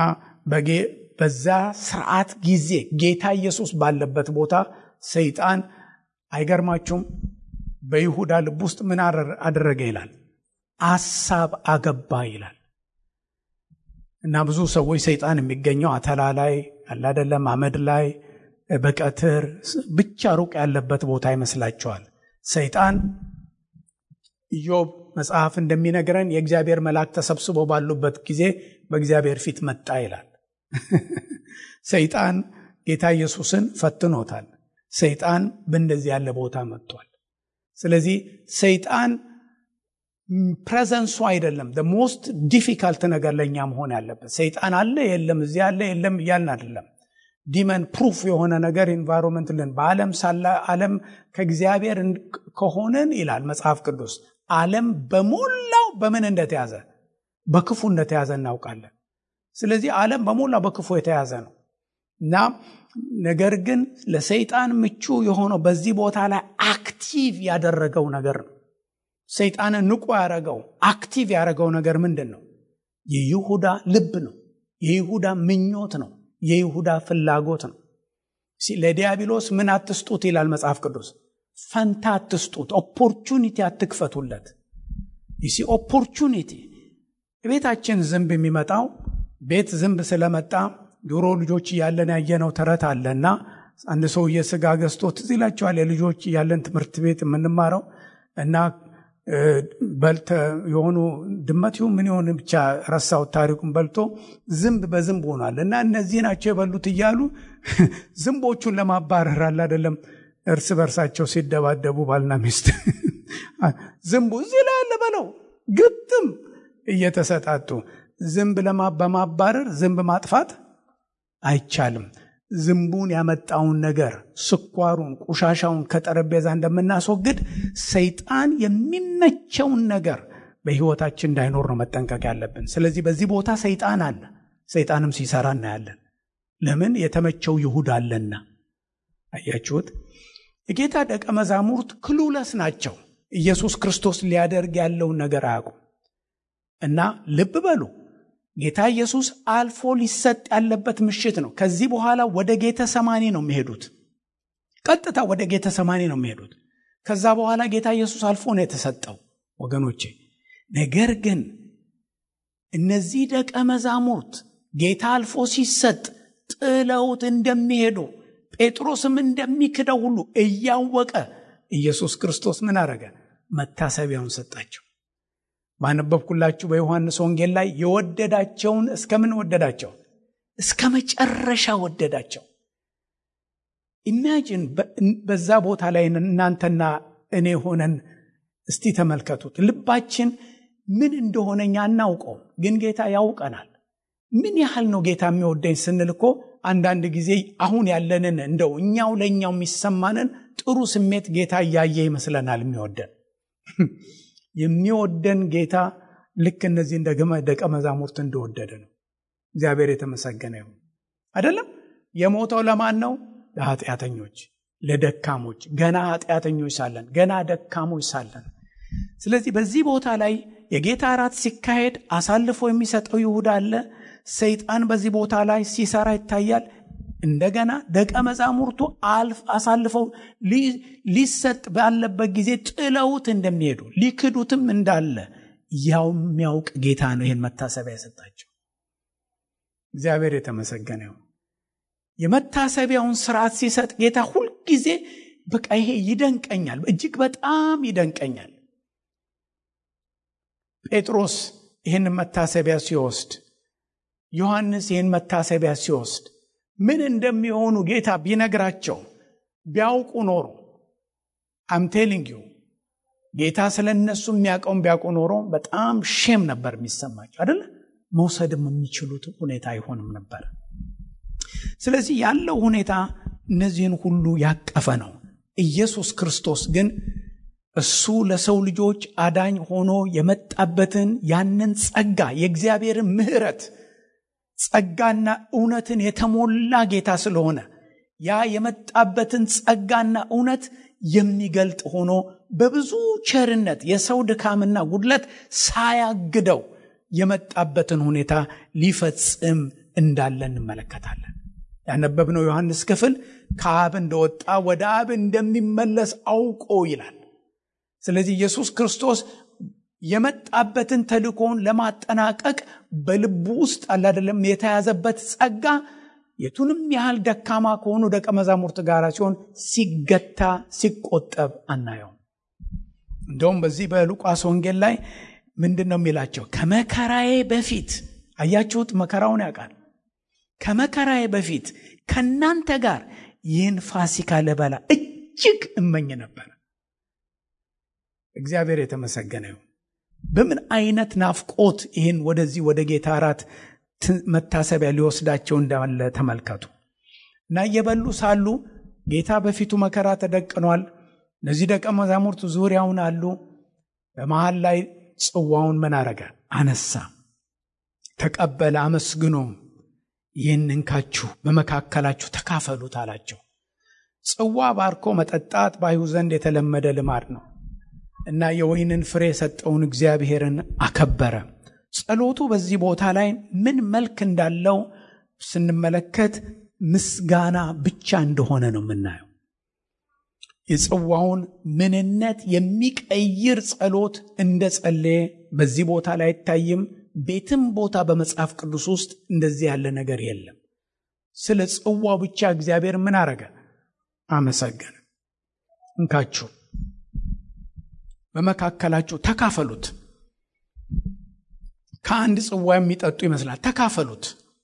በዛ ስርዓት ጊዜ ጌታ ኢየሱስ ባለበት ቦታ ሰይጣን አይገርማችሁም? በይሁዳ ልብ ውስጥ ምን አደረገ ይላል? አሳብ አገባ ይላል። እና ብዙ ሰዎች ሰይጣን የሚገኘው አተላ ላይ አላደለም፣ አመድ ላይ በቀትር ብቻ ሩቅ ያለበት ቦታ ይመስላቸዋል። ሰይጣን ኢዮብ መጽሐፍ እንደሚነግረን የእግዚአብሔር መልአክ ተሰብስበው ባሉበት ጊዜ በእግዚአብሔር ፊት መጣ ይላል። ሰይጣን ጌታ ኢየሱስን ፈትኖታል። ሰይጣን በእንደዚህ ያለ ቦታ መጥቷል። ስለዚህ ሰይጣን ፕሬዘንሱ አይደለም ሞስት ዲፊካልት ነገር ለእኛ መሆን ያለበት። ሰይጣን አለ የለም፣ እዚህ አለ የለም እያልን አይደለም። ዲመን ፕሩፍ የሆነ ነገር ኢንቫይሮንመንት ልን በዓለም ሳለ ዓለም ከእግዚአብሔር ከሆንን ይላል መጽሐፍ ቅዱስ ዓለም በሞላው በምን እንደተያዘ በክፉ እንደተያዘ እናውቃለን። ስለዚህ ዓለም በሞላ በክፉ የተያዘ ነው እና ነገር ግን ለሰይጣን ምቹ የሆነው በዚህ ቦታ ላይ አክቲቭ ያደረገው ነገር ነው። ሰይጣንን ንቁ ያደረገው አክቲቭ ያደረገው ነገር ምንድን ነው? የይሁዳ ልብ ነው። የይሁዳ ምኞት ነው። የይሁዳ ፍላጎት ነው። ለዲያብሎስ ምን አትስጡት ይላል መጽሐፍ ቅዱስ። ፈንታ አትስጡት፣ ኦፖርቹኒቲ አትክፈቱለት። ይሲ ኦፖርቹኒቲ ቤታችን ዝንብ የሚመጣው ቤት ዝንብ ስለመጣ ድሮ ልጆች እያለን ያየነው ተረት አለና አንድ ሰውዬ ስጋ ገዝቶ ትዝ ይላቸዋል። የልጆች እያለን ትምህርት ቤት የምንማረው እና በልተ የሆኑ ድመት ይሁን ምን የሆን ብቻ ረሳሁት ታሪኩን። በልቶ ዝንብ በዝንብ ሆኗል እና እነዚህ ናቸው የበሉት እያሉ ዝንቦቹን ለማባረር አለ አይደለም እርስ በርሳቸው ሲደባደቡ ባልና ሚስት ዝንቡ እዚህ ላይ ያለ በለው ግጥም እየተሰጣጡ ዝንብ በማባረር ዝንብ ማጥፋት አይቻልም። ዝንቡን ያመጣውን ነገር ስኳሩን፣ ቆሻሻውን ከጠረጴዛ እንደምናስወግድ ሰይጣን የሚመቸውን ነገር በሕይወታችን እንዳይኖር ነው መጠንቀቅ ያለብን። ስለዚህ በዚህ ቦታ ሰይጣን አለ። ሰይጣንም ሲሰራ እናያለን። ለምን? የተመቸው ይሁዳ አለና። አያችሁት? የጌታ ደቀ መዛሙርት ክሉለስ ናቸው። ኢየሱስ ክርስቶስ ሊያደርግ ያለውን ነገር አያውቁም። እና ልብ በሉ ጌታ ኢየሱስ አልፎ ሊሰጥ ያለበት ምሽት ነው። ከዚህ በኋላ ወደ ጌተ ሰማኒ ነው የሚሄዱት። ቀጥታ ወደ ጌተ ሰማኒ ነው የሚሄዱት። ከዛ በኋላ ጌታ ኢየሱስ አልፎ ነው የተሰጠው ወገኖቼ። ነገር ግን እነዚህ ደቀ መዛሙርት ጌታ አልፎ ሲሰጥ ጥለውት እንደሚሄዱ ጴጥሮስም እንደሚክደው ሁሉ እያወቀ ኢየሱስ ክርስቶስ ምን አረገ? መታሰቢያውን ሰጣቸው። ባነበብኩላችሁ በዮሐንስ ወንጌል ላይ የወደዳቸውን እስከምን ወደዳቸው? እስከ መጨረሻ ወደዳቸው። ኢማጂን በዛ ቦታ ላይ እናንተና እኔ ሆነን እስቲ ተመልከቱት። ልባችን ምን እንደሆነ እኛ አናውቀውም፣ ግን ጌታ ያውቀናል። ምን ያህል ነው ጌታ የሚወደኝ ስንል እኮ አንዳንድ ጊዜ አሁን ያለንን እንደው እኛው ለእኛው የሚሰማንን ጥሩ ስሜት ጌታ እያየ ይመስለናል የሚወደን የሚወደን ጌታ ልክ እነዚህ እንደ ደቀ መዛሙርት እንደወደደ ነው። እግዚአብሔር የተመሰገነ ይሁን። አይደለም የሞተው ለማን ነው? ለኃጢአተኞች፣ ለደካሞች፣ ገና ኃጢአተኞች ሳለን፣ ገና ደካሞች ሳለን። ስለዚህ በዚህ ቦታ ላይ የጌታ እራት ሲካሄድ አሳልፎ የሚሰጠው ይሁዳ አለ። ሰይጣን በዚህ ቦታ ላይ ሲሰራ ይታያል። እንደገና ደቀ መዛሙርቱ አሳልፈው ሊሰጥ ባለበት ጊዜ ጥለውት እንደሚሄዱ ሊክዱትም እንዳለ ያው የሚያውቅ ጌታ ነው ይህን መታሰቢያ የሰጣቸው። እግዚአብሔር የተመሰገነ ይሁን። የመታሰቢያውን ስርዓት ሲሰጥ ጌታ ሁልጊዜ በቃ ይሄ ይደንቀኛል፣ እጅግ በጣም ይደንቀኛል። ጴጥሮስ ይህን መታሰቢያ ሲወስድ፣ ዮሐንስ ይህን መታሰቢያ ሲወስድ ምን እንደሚሆኑ ጌታ ቢነግራቸው ቢያውቁ ኖሮ አምቴሊንግ ዩ ጌታ ስለ እነሱ የሚያውቀውን ቢያውቁ ኖሮ በጣም ሼም ነበር የሚሰማቸው አደለ? መውሰድም የሚችሉት ሁኔታ አይሆንም ነበር። ስለዚህ ያለው ሁኔታ እነዚህን ሁሉ ያቀፈ ነው። ኢየሱስ ክርስቶስ ግን እሱ ለሰው ልጆች አዳኝ ሆኖ የመጣበትን ያንን ጸጋ የእግዚአብሔርን ምሕረት ጸጋና እውነትን የተሞላ ጌታ ስለሆነ ያ የመጣበትን ጸጋና እውነት የሚገልጥ ሆኖ በብዙ ቸርነት የሰው ድካምና ጉድለት ሳያግደው የመጣበትን ሁኔታ ሊፈጽም እንዳለ እንመለከታለን። ያነበብነው ዮሐንስ ክፍል ከአብ እንደወጣ ወደ አብ እንደሚመለስ አውቆ ይላል። ስለዚህ ኢየሱስ ክርስቶስ የመጣበትን ተልእኮውን ለማጠናቀቅ በልቡ ውስጥ አላደለም የተያዘበት ጸጋ የቱንም ያህል ደካማ ከሆኑ ደቀ መዛሙርት ጋር ሲሆን ሲገታ ሲቆጠብ አናየውም። እንደውም በዚህ በሉቃስ ወንጌል ላይ ምንድን ነው የሚላቸው? ከመከራዬ በፊት አያችሁት፣ መከራውን ያውቃል። ከመከራዬ በፊት ከእናንተ ጋር ይህን ፋሲካ ልበላ እጅግ እመኝ ነበር። እግዚአብሔር የተመሰገነ ይሁን። በምን አይነት ናፍቆት ይህን ወደዚህ ወደ ጌታ እራት መታሰቢያ ሊወስዳቸው እንዳለ ተመልከቱ። እና እየበሉ ሳሉ ጌታ በፊቱ መከራ ተደቅኗል። እነዚህ ደቀ መዛሙርት ዙሪያውን አሉ። በመሃል ላይ ጽዋውን ምን አረገ? አነሳ፣ ተቀበለ፣ አመስግኖም ይህን እንካችሁ በመካከላችሁ ተካፈሉት አላቸው። ጽዋ ባርኮ መጠጣት በአይሁድ ዘንድ የተለመደ ልማድ ነው እና የወይንን ፍሬ የሰጠውን እግዚአብሔርን አከበረ። ጸሎቱ በዚህ ቦታ ላይ ምን መልክ እንዳለው ስንመለከት ምስጋና ብቻ እንደሆነ ነው የምናየው። የጽዋውን ምንነት የሚቀይር ጸሎት እንደ ጸለየ በዚህ ቦታ ላይ አይታይም። ቤትም ቦታ በመጽሐፍ ቅዱስ ውስጥ እንደዚህ ያለ ነገር የለም። ስለ ጽዋው ብቻ እግዚአብሔር ምን አረገ? አመሰገነ። እንካችሁ በመካከላችሁ ተካፈሉት። ከአንድ ጽዋ የሚጠጡ ይመስላል። ተካፈሉት፣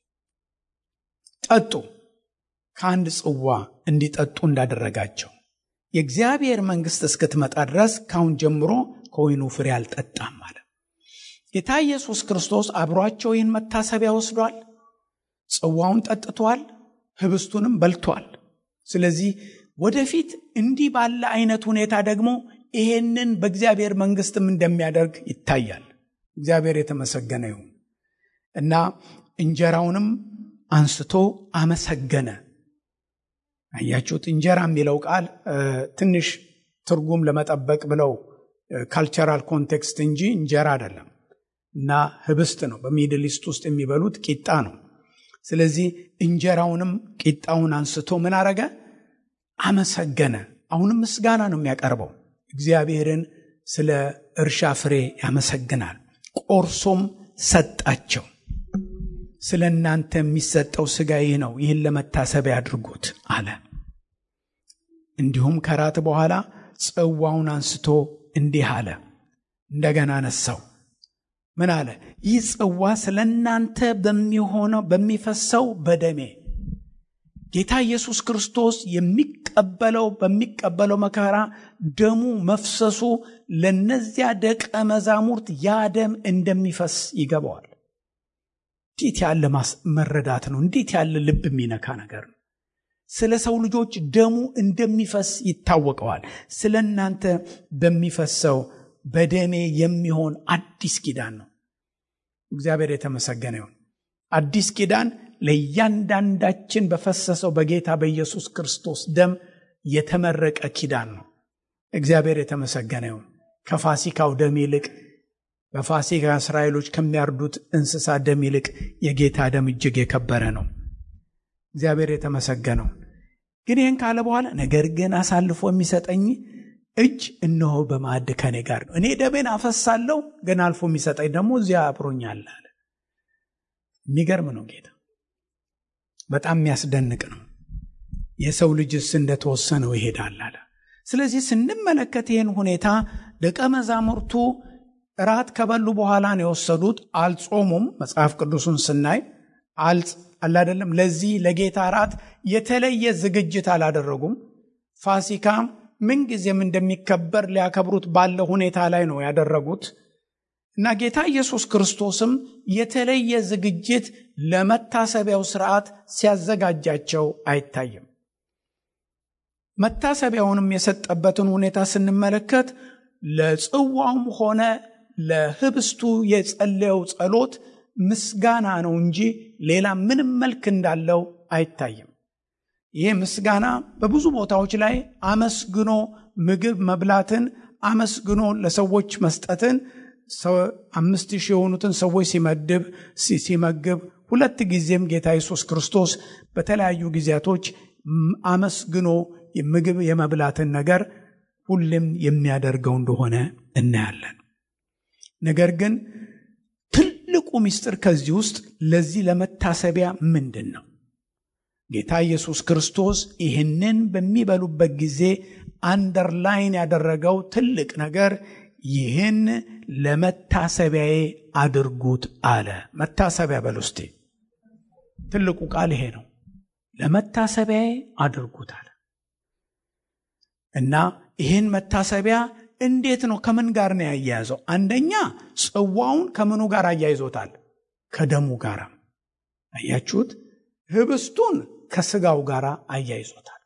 ጠጡ። ከአንድ ጽዋ እንዲጠጡ እንዳደረጋቸው የእግዚአብሔር መንግሥት እስክትመጣ ድረስ ካሁን ጀምሮ ከወይኑ ፍሬ አልጠጣም አለ። ጌታ ኢየሱስ ክርስቶስ አብሯቸው ይህን መታሰቢያ ወስዷል። ጽዋውን ጠጥቷል፣ ህብስቱንም በልቷል። ስለዚህ ወደፊት እንዲህ ባለ አይነት ሁኔታ ደግሞ ይሄንን በእግዚአብሔር መንግሥትም እንደሚያደርግ ይታያል። እግዚአብሔር የተመሰገነ ይሁን እና እንጀራውንም አንስቶ አመሰገነ። አያችሁት? እንጀራ የሚለው ቃል ትንሽ ትርጉም ለመጠበቅ ብለው ካልቸራል ኮንቴክስት እንጂ እንጀራ አይደለም። እና ህብስት ነው። በሚድል ኢስት ውስጥ የሚበሉት ቂጣ ነው። ስለዚህ እንጀራውንም ቂጣውን አንስቶ ምን አረገ? አመሰገነ። አሁንም ምስጋና ነው የሚያቀርበው። እግዚአብሔርን ስለ እርሻ ፍሬ ያመሰግናል። ቆርሶም ሰጣቸው። ስለ እናንተ የሚሰጠው ሥጋ ይህ ነው፣ ይህን ለመታሰቢያ አድርጉት አለ። እንዲሁም ከራት በኋላ ጽዋውን አንስቶ እንዲህ አለ። እንደገና ነሳው። ምን አለ? ይህ ጽዋ ስለ እናንተ በሚሆነው በሚፈሰው በደሜ ጌታ ኢየሱስ ክርስቶስ የሚቀበለው በሚቀበለው መከራ ደሙ መፍሰሱ ለነዚያ ደቀ መዛሙርት ያ ደም እንደሚፈስ ይገባዋል። እንዴት ያለ መረዳት ነው! እንዴት ያለ ልብ የሚነካ ነገር ነው! ስለ ሰው ልጆች ደሙ እንደሚፈስ ይታወቀዋል። ስለ እናንተ በሚፈሰው በደሜ የሚሆን አዲስ ኪዳን ነው። እግዚአብሔር የተመሰገነ ይሁን። አዲስ ኪዳን ለእያንዳንዳችን በፈሰሰው በጌታ በኢየሱስ ክርስቶስ ደም የተመረቀ ኪዳን ነው። እግዚአብሔር የተመሰገነ ይሁን። ከፋሲካው ደም ይልቅ በፋሲካ እስራኤሎች ከሚያርዱት እንስሳ ደም ይልቅ የጌታ ደም እጅግ የከበረ ነው። እግዚአብሔር የተመሰገነው። ግን ይህን ካለ በኋላ ነገር ግን አሳልፎ የሚሰጠኝ እጅ እነሆ በማዕድ ከኔ ጋር ነው። እኔ ደሜን አፈሳለሁ፣ ግን አልፎ የሚሰጠኝ ደግሞ እዚያ አብሮኛል አለ። የሚገርም ነው ጌታ በጣም የሚያስደንቅ ነው። የሰው ልጅስ እንደተወሰነው ይሄዳል አለ። ስለዚህ ስንመለከት ይህን ሁኔታ ደቀ መዛሙርቱ እራት ከበሉ በኋላ ነው የወሰዱት። አልጾሙም። መጽሐፍ ቅዱሱን ስናይ አላደለም። ለዚህ ለጌታ እራት የተለየ ዝግጅት አላደረጉም። ፋሲካ ምንጊዜም እንደሚከበር ሊያከብሩት ባለ ሁኔታ ላይ ነው ያደረጉት እና ጌታ ኢየሱስ ክርስቶስም የተለየ ዝግጅት ለመታሰቢያው ስርዓት ሲያዘጋጃቸው አይታይም። መታሰቢያውንም የሰጠበትን ሁኔታ ስንመለከት ለጽዋውም ሆነ ለህብስቱ የጸለየው ጸሎት ምስጋና ነው እንጂ ሌላ ምንም መልክ እንዳለው አይታይም። ይህ ምስጋና በብዙ ቦታዎች ላይ አመስግኖ ምግብ መብላትን አመስግኖ ለሰዎች መስጠትን አምስት ሺህ የሆኑትን ሰዎች ሲመድብ ሲመግብ ሁለት ጊዜም ጌታ ኢየሱስ ክርስቶስ በተለያዩ ጊዜያቶች አመስግኖ ምግብ የመብላትን ነገር ሁሌም የሚያደርገው እንደሆነ እናያለን። ነገር ግን ትልቁ ምስጢር ከዚህ ውስጥ ለዚህ ለመታሰቢያ ምንድን ነው? ጌታ ኢየሱስ ክርስቶስ ይህንን በሚበሉበት ጊዜ አንደርላይን ያደረገው ትልቅ ነገር ይህን ለመታሰቢያዬ አድርጉት አለ። መታሰቢያ በል ውስጤ ትልቁ ቃል ይሄ ነው። ለመታሰቢያዬ አድርጉት አለ እና ይህን መታሰቢያ እንዴት ነው? ከምን ጋር ነው ያያያዘው? አንደኛ ጽዋውን ከምኑ ጋር አያይዞታል? ከደሙ ጋር አያችሁት። ህብስቱን ከስጋው ጋር አያይዞታል።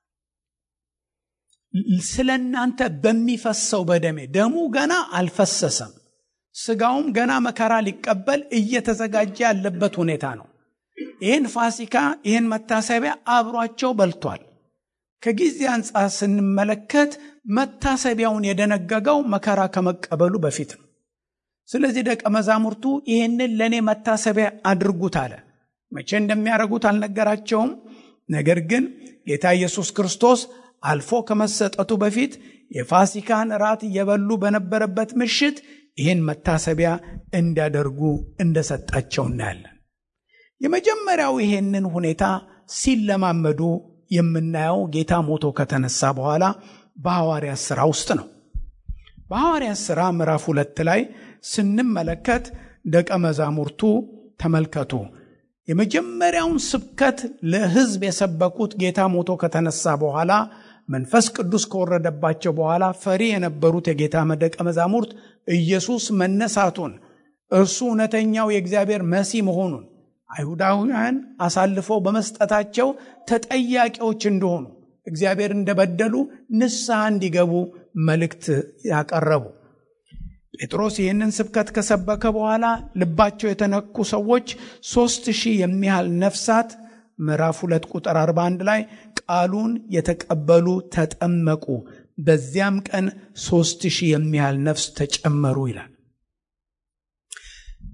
ስለ እናንተ በሚፈሰው በደሜ ደሙ ገና አልፈሰሰም። ስጋውም ገና መከራ ሊቀበል እየተዘጋጀ ያለበት ሁኔታ ነው። ይህን ፋሲካ ይህን መታሰቢያ አብሯቸው በልቷል። ከጊዜ አንጻር ስንመለከት መታሰቢያውን የደነገገው መከራ ከመቀበሉ በፊት ነው። ስለዚህ ደቀ መዛሙርቱ ይህንን ለእኔ መታሰቢያ አድርጉት አለ። መቼ እንደሚያደርጉት አልነገራቸውም። ነገር ግን ጌታ ኢየሱስ ክርስቶስ አልፎ ከመሰጠቱ በፊት የፋሲካን ራት እየበሉ በነበረበት ምሽት ይህን መታሰቢያ እንዲያደርጉ እንደሰጣቸው እናያለን። የመጀመሪያው ይሄንን ሁኔታ ሲለማመዱ የምናየው ጌታ ሞቶ ከተነሳ በኋላ በሐዋርያት ሥራ ውስጥ ነው። በሐዋርያት ሥራ ምዕራፍ ሁለት ላይ ስንመለከት ደቀ መዛሙርቱ ተመልከቱ፣ የመጀመሪያውን ስብከት ለሕዝብ የሰበኩት ጌታ ሞቶ ከተነሳ በኋላ መንፈስ ቅዱስ ከወረደባቸው በኋላ ፈሪ የነበሩት የጌታ ደቀ መዛሙርት ኢየሱስ መነሳቱን እርሱ እውነተኛው የእግዚአብሔር መሲህ መሆኑን አይሁዳውያን አሳልፈው በመስጠታቸው ተጠያቂዎች እንደሆኑ እግዚአብሔር እንደበደሉ ንስሐ እንዲገቡ መልእክት ያቀረቡ። ጴጥሮስ ይህንን ስብከት ከሰበከ በኋላ ልባቸው የተነኩ ሰዎች ሦስት ሺህ የሚያህል ነፍሳት ምዕራፍ ሁለት ቁጥር 41 ላይ ቃሉን የተቀበሉ ተጠመቁ። በዚያም ቀን ሦስት ሺህ የሚያህል ነፍስ ተጨመሩ ይላል።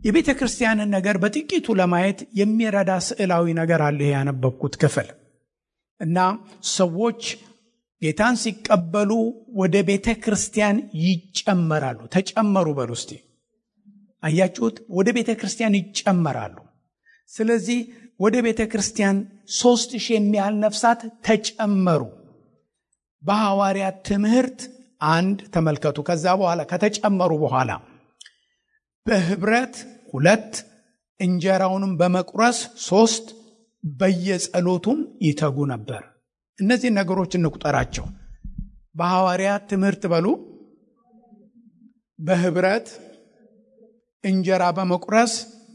የቤተ ክርስቲያንን ነገር በጥቂቱ ለማየት የሚረዳ ስዕላዊ ነገር አለ ያነበብኩት ክፍል እና ሰዎች ጌታን ሲቀበሉ ወደ ቤተ ክርስቲያን ይጨመራሉ። ተጨመሩ በሉ እስቲ። አያችሁት? ወደ ቤተ ክርስቲያን ይጨመራሉ። ስለዚህ ወደ ቤተ ክርስቲያን ሦስት ሺህ የሚያህል ነፍሳት ተጨመሩ። በሐዋርያት ትምህርት አንድ ተመልከቱ። ከዛ በኋላ ከተጨመሩ በኋላ በህብረት ሁለት፣ እንጀራውንም በመቁረስ ሶስት፣ በየጸሎቱም ይተጉ ነበር። እነዚህ ነገሮች እንቁጠራቸው። በሐዋርያት ትምህርት በሉ፣ በህብረት እንጀራ በመቁረስ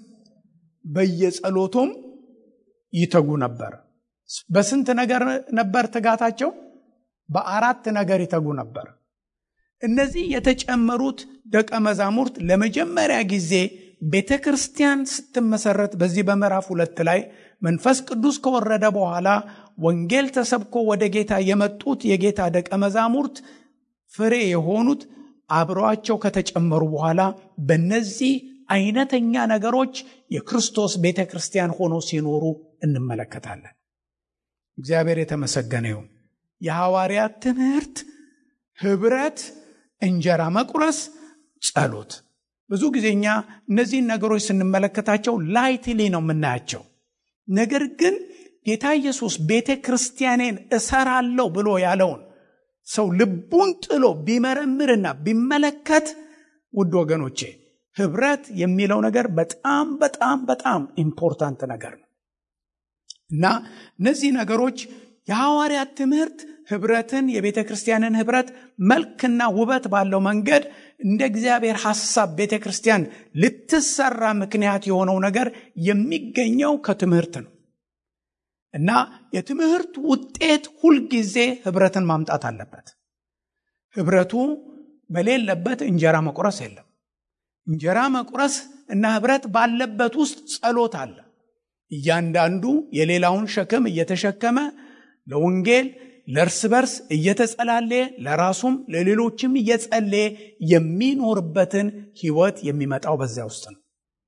በየጸሎቱም ይተጉ ነበር። በስንት ነገር ነበር ትጋታቸው? በአራት ነገር ይተጉ ነበር። እነዚህ የተጨመሩት ደቀ መዛሙርት ለመጀመሪያ ጊዜ ቤተ ክርስቲያን ስትመሰረት በዚህ በምዕራፍ ሁለት ላይ መንፈስ ቅዱስ ከወረደ በኋላ ወንጌል ተሰብኮ ወደ ጌታ የመጡት የጌታ ደቀ መዛሙርት ፍሬ የሆኑት አብረዋቸው ከተጨመሩ በኋላ በእነዚህ አይነተኛ ነገሮች የክርስቶስ ቤተ ክርስቲያን ሆኖ ሲኖሩ እንመለከታለን። እግዚአብሔር የተመሰገነ ይሁን። የሐዋርያት ትምህርት፣ ህብረት፣ እንጀራ መቁረስ፣ ጸሎት። ብዙ ጊዜ እኛ እነዚህን ነገሮች ስንመለከታቸው ላይትሊ ነው የምናያቸው። ነገር ግን ጌታ ኢየሱስ ቤተ ክርስቲያኔን እሰራለሁ ብሎ ያለውን ሰው ልቡን ጥሎ ቢመረምርና ቢመለከት ውድ ወገኖቼ ህብረት የሚለው ነገር በጣም በጣም በጣም ኢምፖርታንት ነገር ነው እና እነዚህ ነገሮች የሐዋርያት ትምህርት ህብረትን የቤተ ክርስቲያንን ህብረት መልክና ውበት ባለው መንገድ እንደ እግዚአብሔር ሐሳብ ቤተ ክርስቲያን ልትሰራ ምክንያት የሆነው ነገር የሚገኘው ከትምህርት ነው እና የትምህርት ውጤት ሁልጊዜ ህብረትን ማምጣት አለበት። ህብረቱ በሌለበት እንጀራ መቁረስ የለም። እንጀራ መቁረስ እና ህብረት ባለበት ውስጥ ጸሎት አለ። እያንዳንዱ የሌላውን ሸክም እየተሸከመ ለወንጌል ለእርስ በርስ እየተጸላለየ ለራሱም ለሌሎችም እየጸለየ የሚኖርበትን ህይወት የሚመጣው በዚያ ውስጥ ነው።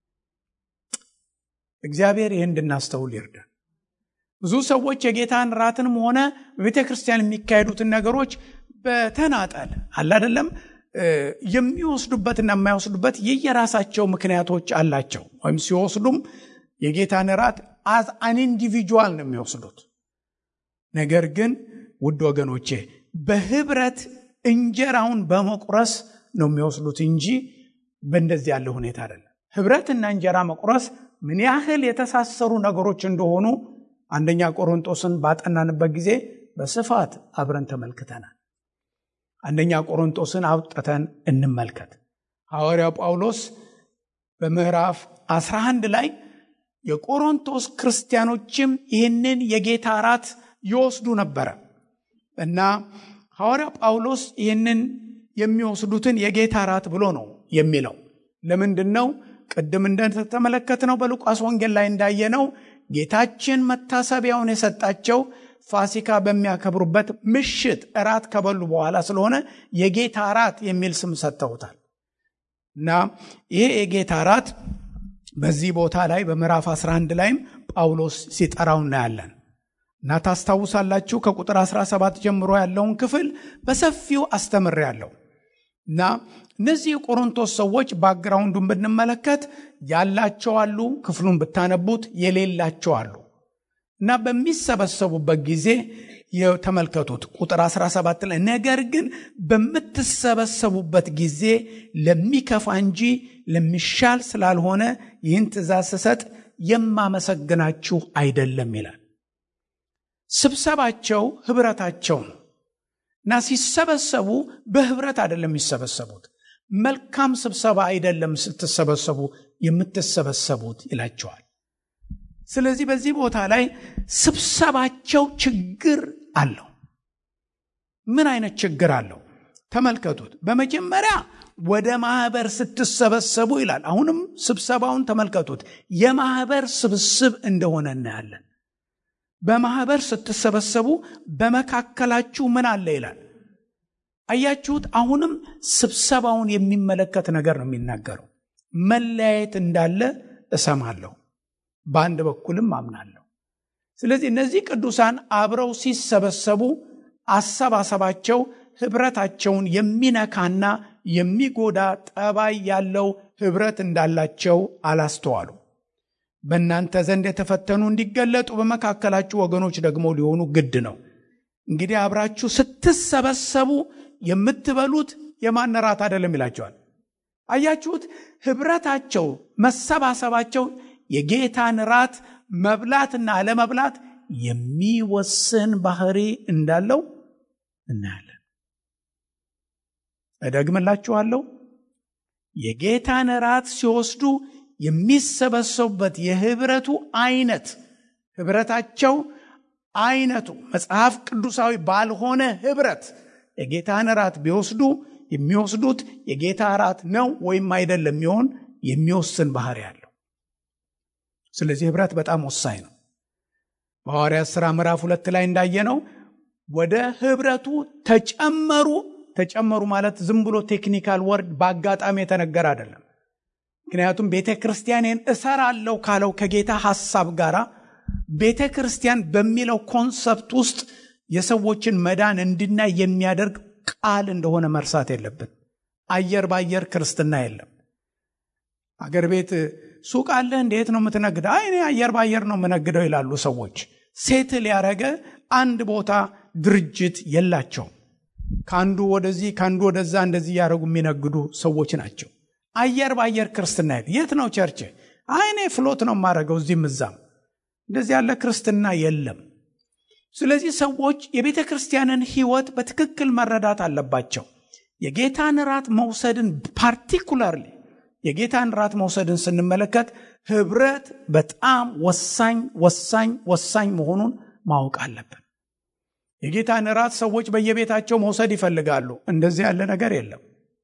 እግዚአብሔር ይህን እንድናስተውል ይርዳል። ብዙ ሰዎች የጌታን ራትንም ሆነ በቤተ ክርስቲያን የሚካሄዱትን ነገሮች በተናጠል አለ አይደለም የሚወስዱበትና የማይወስዱበት የየራሳቸው ምክንያቶች አላቸው። ወይም ሲወስዱም የጌታን ራት አዝ አን ኢንዲቪጁዋል ነው የሚወስዱት። ነገር ግን ውድ ወገኖቼ በህብረት እንጀራውን በመቁረስ ነው የሚወስዱት እንጂ በእንደዚህ ያለ ሁኔታ አይደለም። ህብረትና እንጀራ መቁረስ ምን ያህል የተሳሰሩ ነገሮች እንደሆኑ አንደኛ ቆሮንጦስን ባጠናንበት ጊዜ በስፋት አብረን ተመልክተናል። አንደኛ ቆሮንጦስን አውጥተን እንመልከት። ሐዋርያው ጳውሎስ በምዕራፍ 11 ላይ የቆሮንቶስ ክርስቲያኖችም ይህንን የጌታ ራት ይወስዱ ነበረ እና ሐዋርያው ጳውሎስ ይህንን የሚወስዱትን የጌታ ራት ብሎ ነው የሚለው። ለምንድን ነው? ቅድም እንደተመለከትነው በሉቃስ ወንጌል ላይ እንዳየነው ጌታችን መታሰቢያውን የሰጣቸው ፋሲካ በሚያከብሩበት ምሽት እራት ከበሉ በኋላ ስለሆነ የጌታ እራት የሚል ስም ሰጥተውታል እና ይሄ የጌታ እራት በዚህ ቦታ ላይ በምዕራፍ 11 ላይም ጳውሎስ ሲጠራው እናያለን እና ታስታውሳላችሁ ከቁጥር 17 ጀምሮ ያለውን ክፍል በሰፊው አስተምሬያለሁ እና እነዚህ የቆሮንቶስ ሰዎች ባክግራውንዱን ብንመለከት ያላቸው አሉ፣ ክፍሉን ብታነቡት የሌላቸው አሉ እና በሚሰበሰቡበት ጊዜ የተመልከቱት ቁጥር 17 ላይ ነገር ግን በምትሰበሰቡበት ጊዜ ለሚከፋ እንጂ ለሚሻል ስላልሆነ ይህን ትእዛዝ ስሰጥ የማመሰግናችሁ አይደለም ይላል። ስብሰባቸው ህብረታቸው ነው እና ሲሰበሰቡ በህብረት አይደለም የሚሰበሰቡት። መልካም ስብሰባ አይደለም ስትሰበሰቡ የምትሰበሰቡት ይላቸዋል። ስለዚህ በዚህ ቦታ ላይ ስብሰባቸው ችግር አለው። ምን አይነት ችግር አለው? ተመልከቱት። በመጀመሪያ ወደ ማህበር ስትሰበሰቡ ይላል። አሁንም ስብሰባውን ተመልከቱት። የማህበር ስብስብ እንደሆነ እናያለን። በማህበር ስትሰበሰቡ በመካከላችሁ ምን አለ ይላል። አያችሁት? አሁንም ስብሰባውን የሚመለከት ነገር ነው የሚናገረው። መለያየት እንዳለ እሰማለሁ፣ በአንድ በኩልም አምናለሁ። ስለዚህ እነዚህ ቅዱሳን አብረው ሲሰበሰቡ አሰባሰባቸው ህብረታቸውን የሚነካና የሚጎዳ ጠባይ ያለው ህብረት እንዳላቸው አላስተዋሉ። በእናንተ ዘንድ የተፈተኑ እንዲገለጡ በመካከላችሁ ወገኖች ደግሞ ሊሆኑ ግድ ነው። እንግዲህ አብራችሁ ስትሰበሰቡ የምትበሉት የማን ራት አይደለም ይላቸዋል። አያችሁት? ህብረታቸው፣ መሰባሰባቸው የጌታን ራት መብላትና አለመብላት የሚወስን ባህሪ እንዳለው እናያለን። እደግምላችኋለሁ። የጌታን ራት ሲወስዱ የሚሰበሰቡበት የህብረቱ አይነት ህብረታቸው አይነቱ መጽሐፍ ቅዱሳዊ ባልሆነ ህብረት የጌታን ራት ቢወስዱ የሚወስዱት የጌታ ራት ነው ወይም አይደለም የሚሆን የሚወስን ባህሪ ያለው። ስለዚህ ህብረት በጣም ወሳኝ ነው። በሐዋርያት ሥራ ምዕራፍ ሁለት ላይ እንዳየነው ወደ ህብረቱ ተጨመሩ። ተጨመሩ ማለት ዝም ብሎ ቴክኒካል ወርድ በአጋጣሚ የተነገረ አይደለም። ምክንያቱም ቤተ ክርስቲያኔን እሰራለሁ ካለው ከጌታ ሐሳብ ጋር ቤተ ክርስቲያን በሚለው ኮንሰፕት ውስጥ የሰዎችን መዳን እንድናይ የሚያደርግ ቃል እንደሆነ መርሳት የለብን። አየር ባየር ክርስትና የለም። አገር ቤት ሱቅ አለ እንዴት ነው የምትነግደው? አይ እኔ አየር ባየር ነው የምነግደው ይላሉ ሰዎች። ሴትል ያደረገ አንድ ቦታ ድርጅት የላቸውም። ከአንዱ ወደዚህ ከአንዱ ወደዛ እንደዚህ እያደረጉ የሚነግዱ ሰዎች ናቸው። አየር ባየር ክርስትና የት ነው ቸርች? አይ እኔ ፍሎት ነው የማደርገው እዚህም እዛም። እንደዚህ ያለ ክርስትና የለም። ስለዚህ ሰዎች የቤተ ክርስቲያንን ሕይወት በትክክል መረዳት አለባቸው። የጌታን ራት መውሰድን ፓርቲኩላርሊ የጌታን ራት መውሰድን ስንመለከት ህብረት በጣም ወሳኝ ወሳኝ ወሳኝ መሆኑን ማወቅ አለብን። የጌታን ራት ሰዎች በየቤታቸው መውሰድ ይፈልጋሉ። እንደዚህ ያለ ነገር የለም።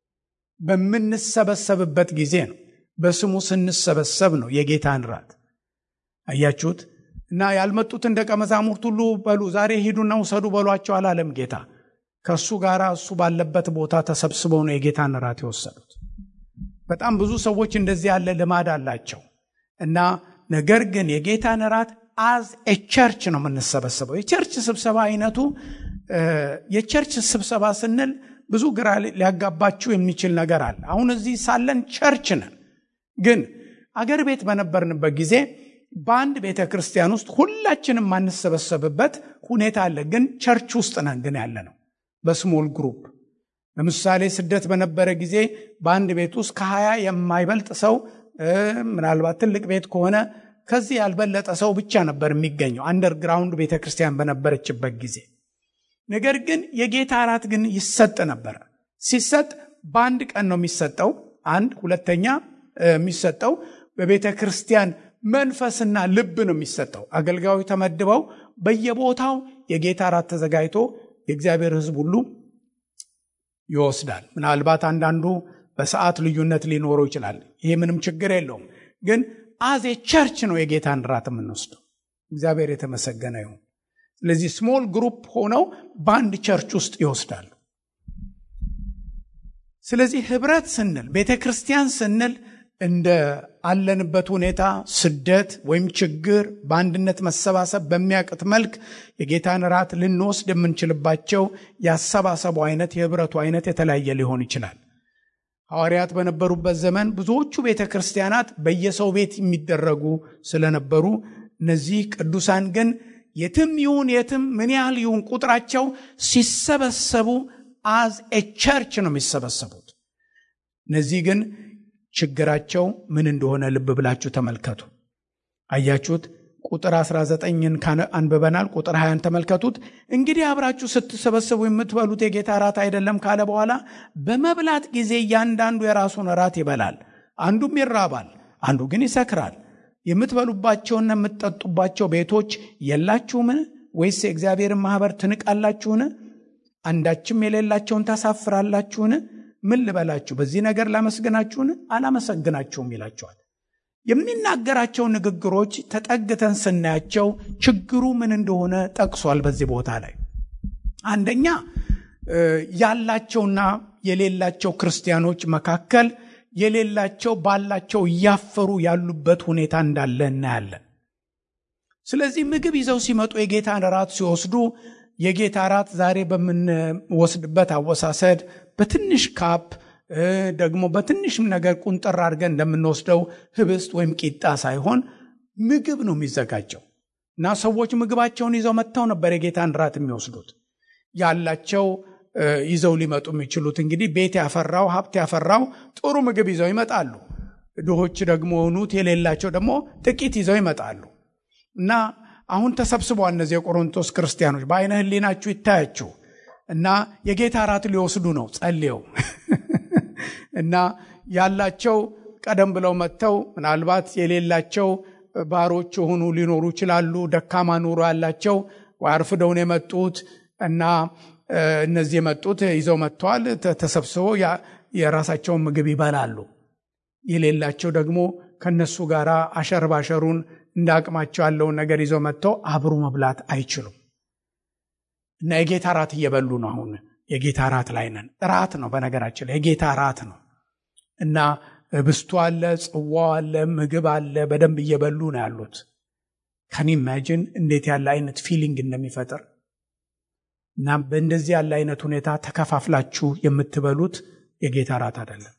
በምንሰበሰብበት ጊዜ ነው። በስሙ ስንሰበሰብ ነው የጌታን ራት አያችሁት። እና ያልመጡትን ደቀ መዛሙርት ሁሉ በሉ ዛሬ ሂዱና ውሰዱ በሏቸው አላለም ጌታ። ከእሱ ጋር እሱ ባለበት ቦታ ተሰብስበው ነው የጌታን ራት የወሰዱት። በጣም ብዙ ሰዎች እንደዚህ ያለ ልማድ አላቸው እና ነገር ግን የጌታን ራት አዝ ኤ ቸርች ነው የምንሰበሰበው። የቸርች ስብሰባ አይነቱ የቸርች ስብሰባ ስንል ብዙ ግራ ሊያጋባችሁ የሚችል ነገር አለ። አሁን እዚህ ሳለን ቸርች ነን፣ ግን አገር ቤት በነበርንበት ጊዜ በአንድ ቤተ ክርስቲያን ውስጥ ሁላችንም የማንሰበሰብበት ሁኔታ አለ። ግን ቸርች ውስጥ ነን ግን ያለ ነው በስሞል ግሩፕ ለምሳሌ ስደት በነበረ ጊዜ በአንድ ቤት ውስጥ ከሀያ የማይበልጥ ሰው ምናልባት ትልቅ ቤት ከሆነ ከዚህ ያልበለጠ ሰው ብቻ ነበር የሚገኘው አንደርግራውንድ ቤተ ክርስቲያን በነበረችበት ጊዜ። ነገር ግን የጌታ እራት ግን ይሰጥ ነበረ። ሲሰጥ በአንድ ቀን ነው የሚሰጠው። አንድ ሁለተኛ የሚሰጠው በቤተ ክርስቲያን መንፈስና ልብ ነው የሚሰጠው። አገልጋዮች ተመድበው በየቦታው የጌታ እራት ተዘጋጅቶ የእግዚአብሔር ሕዝብ ሁሉ ይወስዳል። ምናልባት አንዳንዱ በሰዓት ልዩነት ሊኖረው ይችላል። ይሄ ምንም ችግር የለውም። ግን አዜ ቸርች ነው የጌታን ራት የምንወስደው። እግዚአብሔር የተመሰገነ ይሁን። ስለዚህ ስሞል ግሩፕ ሆነው በአንድ ቸርች ውስጥ ይወስዳሉ። ስለዚህ ህብረት ስንል ቤተ ክርስቲያን ስንል እንደ አለንበት ሁኔታ ስደት ወይም ችግር በአንድነት መሰባሰብ በሚያቅት መልክ የጌታን ራት ልንወስድ የምንችልባቸው የአሰባሰቡ አይነት የህብረቱ አይነት የተለያየ ሊሆን ይችላል። ሐዋርያት በነበሩበት ዘመን ብዙዎቹ ቤተ ክርስቲያናት በየሰው ቤት የሚደረጉ ስለነበሩ እነዚህ ቅዱሳን ግን የትም ይሁን የትም ምን ያህል ይሁን ቁጥራቸው ሲሰበሰቡ አዝ ኤ ቸርች ነው የሚሰበሰቡት። እነዚህ ግን ችግራቸው ምን እንደሆነ ልብ ብላችሁ ተመልከቱ። አያችሁት? ቁጥር 19ን አንብበናል። ቁጥር 20ን ተመልከቱት። እንግዲህ አብራችሁ ስትሰበሰቡ የምትበሉት የጌታ ራት አይደለም ካለ በኋላ በመብላት ጊዜ እያንዳንዱ የራሱን ራት ይበላል፣ አንዱም ይራባል፣ አንዱ ግን ይሰክራል። የምትበሉባቸውና የምትጠጡባቸው ቤቶች የላችሁምን? ወይስ የእግዚአብሔርን ማኅበር ትንቃላችሁን? አንዳችም የሌላቸውን ታሳፍራላችሁን? ምን ልበላችሁ? በዚህ ነገር ላመስግናችሁን? አላመሰግናችሁም ይላቸዋል። የሚናገራቸው ንግግሮች ተጠግተን ስናያቸው ችግሩ ምን እንደሆነ ጠቅሷል። በዚህ ቦታ ላይ አንደኛ ያላቸውና የሌላቸው ክርስቲያኖች መካከል የሌላቸው ባላቸው እያፈሩ ያሉበት ሁኔታ እንዳለ እናያለን። ስለዚህ ምግብ ይዘው ሲመጡ የጌታን ራት ሲወስዱ የጌታ ራት ዛሬ በምንወስድበት አወሳሰድ በትንሽ ካፕ ደግሞ በትንሽም ነገር ቁንጥር አድርገን እንደምንወስደው ህብስት ወይም ቂጣ ሳይሆን ምግብ ነው የሚዘጋጀው እና ሰዎች ምግባቸውን ይዘው መጥተው ነበር የጌታን ራት የሚወስዱት ያላቸው ይዘው ሊመጡ የሚችሉት እንግዲህ ቤት ያፈራው ሀብት ያፈራው ጥሩ ምግብ ይዘው ይመጣሉ። ድሆች ደግሞ የሆኑት የሌላቸው ደግሞ ጥቂት ይዘው ይመጣሉ እና አሁን ተሰብስበዋል እነዚህ የቆሮንቶስ ክርስቲያኖች በአይነ ህሊናችሁ ይታያችሁ እና የጌታ ራት ሊወስዱ ነው ጸልየው እና ያላቸው ቀደም ብለው መጥተው ምናልባት የሌላቸው ባሮች የሆኑ ሊኖሩ ይችላሉ። ደካማ ኑሮ ያላቸው አርፍደውን የመጡት እና እነዚህ የመጡት ይዘው መጥተዋል። ተሰብስበው የራሳቸውን ምግብ ይበላሉ። የሌላቸው ደግሞ ከነሱ ጋር አሸር ባሸሩን እንደ አቅማቸው ያለውን ነገር ይዘው መጥተው አብሮ መብላት አይችሉም እና የጌታ ራት እየበሉ ነው። አሁን የጌታ ራት ላይ ነን። ራት ነው በነገራችን ላይ የጌታ ራት ነው እና ህብስቱ አለ፣ ጽዋው አለ፣ ምግብ አለ። በደንብ እየበሉ ነው ያሉት። ከኒ ኢማጂን እንዴት ያለ አይነት ፊሊንግ እንደሚፈጥር እና በእንደዚህ ያለ አይነት ሁኔታ ተከፋፍላችሁ የምትበሉት የጌታ ራት አይደለም።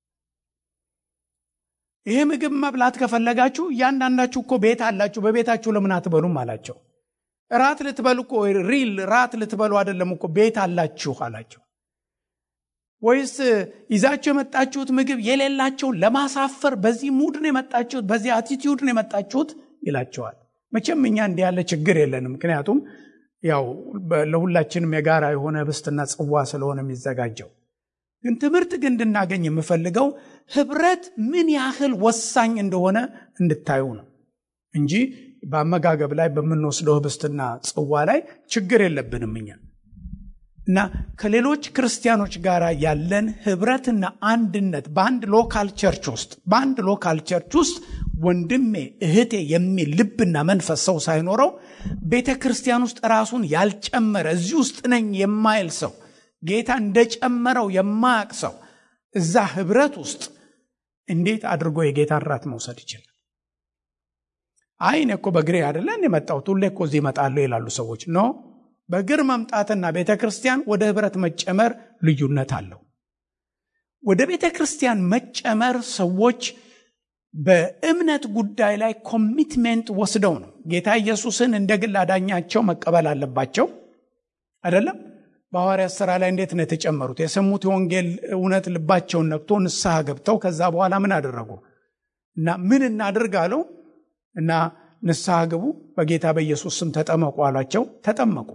ይሄ ምግብ መብላት ከፈለጋችሁ እያንዳንዳችሁ እኮ ቤት አላችሁ፣ በቤታችሁ ለምን አትበሉም አላቸው። ራት ልትበሉ እኮ ሪል ራት ልትበሉ አይደለም እኮ ቤት አላችሁ አላቸው። ወይስ ይዛችሁ የመጣችሁት ምግብ የሌላቸውን ለማሳፈር በዚህ ሙድ ነው የመጣችሁት፣ በዚህ አቲቲዩድ ነው የመጣችሁት ይላቸዋል። መቼም እኛ እንዲህ ያለ ችግር የለንም። ምክንያቱም ያው ለሁላችንም የጋራ የሆነ ህብስትና ጽዋ ስለሆነ የሚዘጋጀው። ግን ትምህርት ግን እንድናገኝ የምፈልገው ህብረት ምን ያህል ወሳኝ እንደሆነ እንድታዩ ነው እንጂ በአመጋገብ ላይ በምንወስደው ህብስትና ጽዋ ላይ ችግር የለብንም እኛ እና ከሌሎች ክርስቲያኖች ጋር ያለን ህብረትና አንድነት በአንድ ሎካል ቸርች ውስጥ በአንድ ሎካል ቸርች ውስጥ ወንድሜ እህቴ የሚል ልብና መንፈስ ሰው ሳይኖረው ቤተ ክርስቲያን ውስጥ ራሱን ያልጨመረ እዚህ ውስጥ ነኝ የማይል ሰው ጌታ እንደጨመረው የማያቅ ሰው እዛ ህብረት ውስጥ እንዴት አድርጎ የጌታን ራት መውሰድ ይችላል? አይ እኔ እኮ በእግሬ አይደለን የመጣሁት ሁሌ እኮ እዚህ እመጣለሁ ይላሉ ሰዎች። ኖ በእግር መምጣትና ቤተ ክርስቲያን ወደ ህብረት መጨመር ልዩነት አለው። ወደ ቤተ ክርስቲያን መጨመር ሰዎች በእምነት ጉዳይ ላይ ኮሚትሜንት ወስደው ነው። ጌታ ኢየሱስን እንደ ግል አዳኛቸው መቀበል አለባቸው አይደለም። በሐዋርያት ሥራ ላይ እንዴት ነው የተጨመሩት? የሰሙት የወንጌል እውነት ልባቸውን ነክቶ ንስሐ ገብተው ከዛ በኋላ ምን አደረጉ? እና ምን እናድርግ አለው እና ንስሐ ግቡ፣ በጌታ በኢየሱስ ስም ተጠመቁ አሏቸው። ተጠመቁ።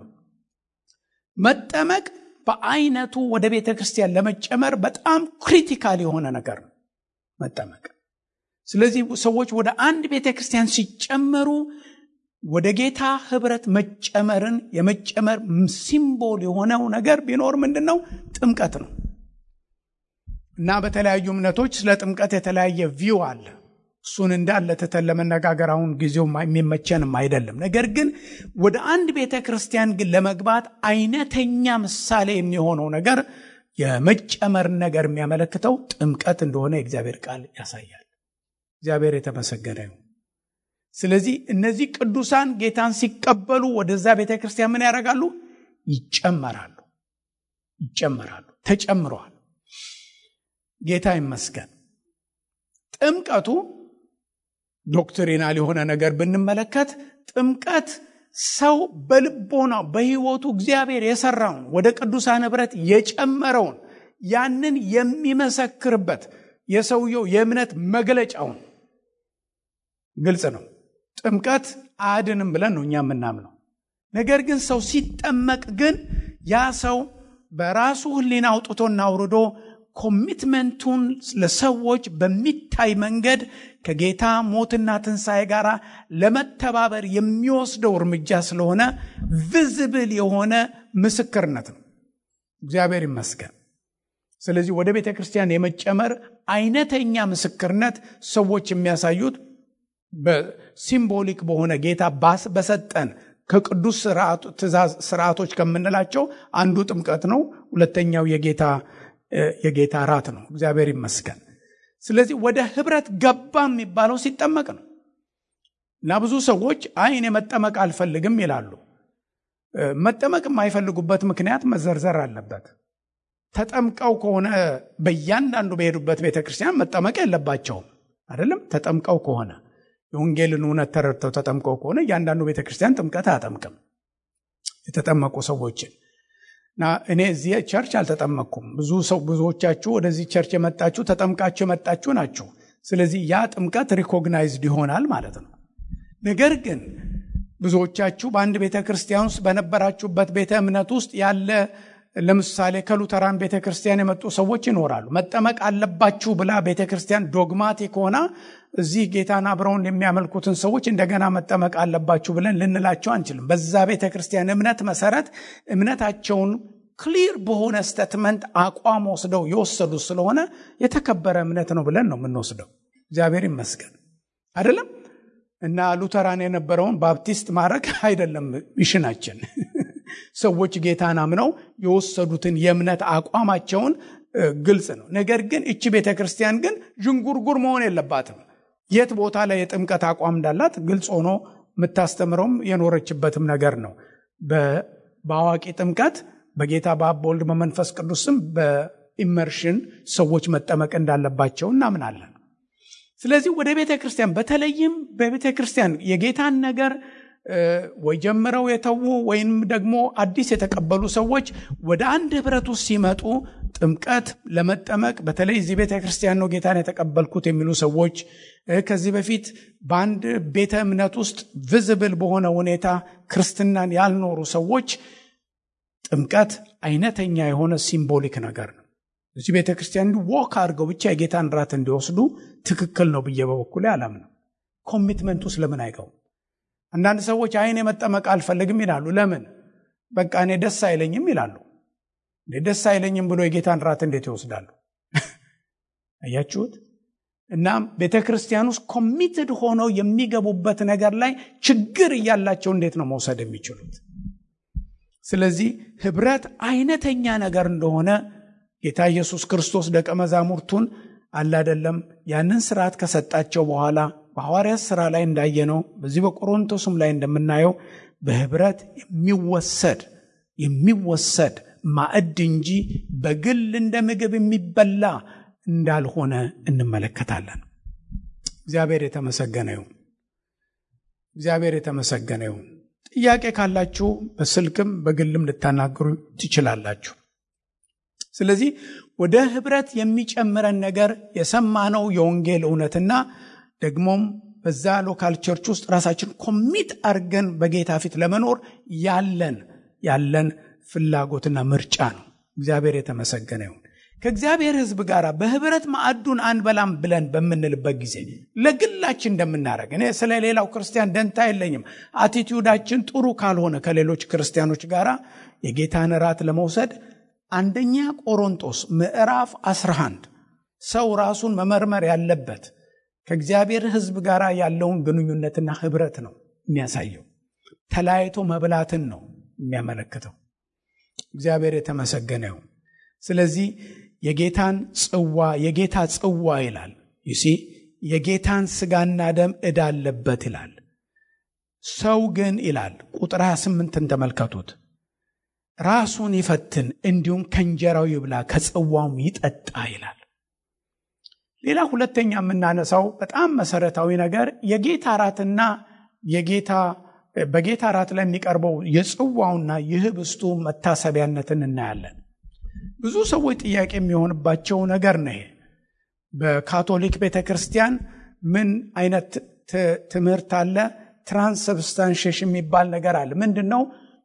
መጠመቅ በአይነቱ ወደ ቤተ ክርስቲያን ለመጨመር በጣም ክሪቲካል የሆነ ነገር ነው መጠመቅ። ስለዚህ ሰዎች ወደ አንድ ቤተ ክርስቲያን ሲጨመሩ ወደ ጌታ ህብረት መጨመርን የመጨመር ሲምቦል የሆነው ነገር ቢኖር ምንድን ነው? ጥምቀት ነው። እና በተለያዩ እምነቶች ስለ ጥምቀት የተለያየ ቪው አለ። እሱን እንዳለ ትተን ለመነጋገር አሁን ጊዜው የሚመቸንም አይደለም። ነገር ግን ወደ አንድ ቤተ ክርስቲያን ግን ለመግባት አይነተኛ ምሳሌ የሚሆነው ነገር የመጨመር ነገር የሚያመለክተው ጥምቀት እንደሆነ የእግዚአብሔር ቃል ያሳያል። እግዚአብሔር የተመሰገነ ይሁን። ስለዚህ እነዚህ ቅዱሳን ጌታን ሲቀበሉ ወደዛ ቤተ ክርስቲያን ምን ያደርጋሉ? ይጨመራሉ። ይጨመራሉ። ተጨምረዋል። ጌታ ይመስገን። ጥምቀቱ ዶክትሪናል የሆነ ነገር ብንመለከት ጥምቀት ሰው በልቦናው በሕይወቱ እግዚአብሔር የሰራውን ወደ ቅዱሳን ኅብረት የጨመረውን ያንን የሚመሰክርበት የሰውየው የእምነት መግለጫውን ግልጽ ነው። ጥምቀት አያድንም ብለን ነው እኛ የምናምነው። ነገር ግን ሰው ሲጠመቅ ግን ያ ሰው በራሱ ሕሊና አውጥቶና አውርዶ ኮሚትመንቱን ለሰዎች በሚታይ መንገድ ከጌታ ሞትና ትንሣኤ ጋር ለመተባበር የሚወስደው እርምጃ ስለሆነ ቪዝብል የሆነ ምስክርነት ነው። እግዚአብሔር ይመስገን። ስለዚህ ወደ ቤተ ክርስቲያን የመጨመር አይነተኛ ምስክርነት ሰዎች የሚያሳዩት በሲምቦሊክ በሆነ ጌታ ባስ በሰጠን ከቅዱስ ስርዓቶች ከምንላቸው አንዱ ጥምቀት ነው። ሁለተኛው የጌታ የጌታ ራት ነው። እግዚአብሔር ይመስገን። ስለዚህ ወደ ህብረት ገባ የሚባለው ሲጠመቅ ነው እና ብዙ ሰዎች አይ እኔ መጠመቅ አልፈልግም ይላሉ መጠመቅ የማይፈልጉበት ምክንያት መዘርዘር አለበት ተጠምቀው ከሆነ በእያንዳንዱ በሄዱበት ቤተ ክርስቲያን መጠመቅ የለባቸውም አይደለም ተጠምቀው ከሆነ የወንጌልን እውነት ተረድተው ተጠምቀው ከሆነ እያንዳንዱ ቤተ ክርስቲያን ጥምቀት አያጠምቅም የተጠመቁ ሰዎችን እና እኔ እዚህ ቸርች አልተጠመቅኩም ብዙ ሰው ብዙዎቻችሁ ወደዚህ ቸርች የመጣችሁ ተጠምቃችሁ የመጣችሁ ናችሁ ስለዚህ ያ ጥምቀት ሪኮግናይዝድ ይሆናል ማለት ነው ነገር ግን ብዙዎቻችሁ በአንድ ቤተ ክርስቲያን ውስጥ በነበራችሁበት ቤተ እምነት ውስጥ ያለ ለምሳሌ ከሉተራን ቤተ ክርስቲያን የመጡ ሰዎች ይኖራሉ መጠመቅ አለባችሁ ብላ ቤተ ክርስቲያን ዶግማቲክ ሆና እዚህ ጌታን አብረውን የሚያመልኩትን ሰዎች እንደገና መጠመቅ አለባችሁ ብለን ልንላቸው አንችልም በዛ ቤተ ክርስቲያን እምነት መሰረት እምነታቸውን ክሊር በሆነ ስተትመንት አቋም ወስደው የወሰዱ ስለሆነ የተከበረ እምነት ነው ብለን ነው የምንወስደው እግዚአብሔር ይመስገን አይደለም እና ሉተራን የነበረውን ባፕቲስት ማድረግ አይደለም ሚሽናችን ሰዎች ጌታን አምነው የወሰዱትን የእምነት አቋማቸውን ግልጽ ነው ነገር ግን እቺ ቤተ ክርስቲያን ግን ዥንጉርጉር መሆን የለባትም የት ቦታ ላይ የጥምቀት አቋም እንዳላት ግልጽ ሆኖ የምታስተምረውም የኖረችበትም ነገር ነው በአዋቂ ጥምቀት በጌታ በአብ በወልድ በመንፈስ ቅዱስም በኢመርሽን ሰዎች መጠመቅ እንዳለባቸው እናምናለን ስለዚህ ወደ ቤተ ክርስቲያን በተለይም በቤተ ክርስቲያን የጌታን ነገር ወይ ጀምረው የተዉ ወይም ደግሞ አዲስ የተቀበሉ ሰዎች ወደ አንድ ህብረት ውስጥ ሲመጡ ጥምቀት ለመጠመቅ በተለይ እዚህ ቤተ ክርስቲያን ነው ጌታን የተቀበልኩት የሚሉ ሰዎች ከዚህ በፊት በአንድ ቤተ እምነት ውስጥ ቪዝብል በሆነ ሁኔታ ክርስትናን ያልኖሩ ሰዎች ጥምቀት አይነተኛ የሆነ ሲምቦሊክ ነገር ነው እዚህ ቤተ ክርስቲያን ወክ አድርገው ብቻ የጌታን ራት እንዲወስዱ ትክክል ነው ብዬ በበኩል አላምነው ኮሚትመንት ውስጥ ለምን አይገቡም አንዳንድ ሰዎች አይን መጠመቅ አልፈልግም ይላሉ ለምን በቃ እኔ ደስ አይለኝም ይላሉ ደስ አይለኝም ብሎ የጌታን ራት እንዴት ይወስዳሉ አያችሁት እናም ቤተ ክርስቲያን ውስጥ ኮሚትድ ሆነው የሚገቡበት ነገር ላይ ችግር እያላቸው እንዴት ነው መውሰድ የሚችሉት ስለዚህ ህብረት አይነተኛ ነገር እንደሆነ ጌታ ኢየሱስ ክርስቶስ ደቀ መዛሙርቱን አላደለም ያንን ስርዓት ከሰጣቸው በኋላ በሐዋርያት ስራ ላይ እንዳየነው በዚህ በቆሮንቶስም ላይ እንደምናየው በህብረት የሚወሰድ የሚወሰድ ማዕድ እንጂ በግል እንደ ምግብ የሚበላ እንዳልሆነ እንመለከታለን እግዚአብሔር የተመሰገነ ይሁን እግዚአብሔር የተመሰገነ ይሁን ጥያቄ ካላችሁ በስልክም በግልም ልታናግሩ ትችላላችሁ ስለዚህ ወደ ህብረት የሚጨምረን ነገር የሰማነው የወንጌል እውነትና ደግሞም በዛ ሎካል ቸርች ውስጥ ራሳችን ኮሚት አርገን በጌታ ፊት ለመኖር ያለን ያለን ፍላጎትና ምርጫ ነው እግዚአብሔር የተመሰገነ ይሁን ከእግዚአብሔር ህዝብ ጋር በህብረት ማዕዱን አንበላም ብለን በምንልበት ጊዜ ለግላችን እንደምናደረግ እኔ ስለ ሌላው ክርስቲያን ደንታ የለኝም አቲቲዩዳችን ጥሩ ካልሆነ ከሌሎች ክርስቲያኖች ጋር የጌታን ራት ለመውሰድ አንደኛ ቆሮንጦስ ምዕራፍ 11 ሰው ራሱን መመርመር ያለበት ከእግዚአብሔር ህዝብ ጋር ያለውን ግንኙነትና ህብረት ነው የሚያሳየው ተለያይቶ መብላትን ነው የሚያመለክተው እግዚአብሔር የተመሰገነ ይሁን ስለዚህ የጌታን ጽዋ የጌታ ጽዋ ይላል ዩሲ የጌታን ስጋና ደም እዳለበት ይላል ሰው ግን ይላል ቁጥር 28ን ተመልከቱት ራሱን ይፈትን እንዲሁም ከእንጀራው ይብላ ከጽዋውም ይጠጣ ይላል ሌላ ሁለተኛ የምናነሳው በጣም መሰረታዊ ነገር የጌታ ራትና የጌታ በጌታ ራት ላይ የሚቀርበው የጽዋውና የህብስቱ መታሰቢያነትን እናያለን ብዙ ሰዎች ጥያቄ የሚሆንባቸው ነገር ነው ይሄ በካቶሊክ ቤተ ክርስቲያን ምን አይነት ትምህርት አለ ትራንስብስታንሽሽ የሚባል ነገር አለ ምንድን ነው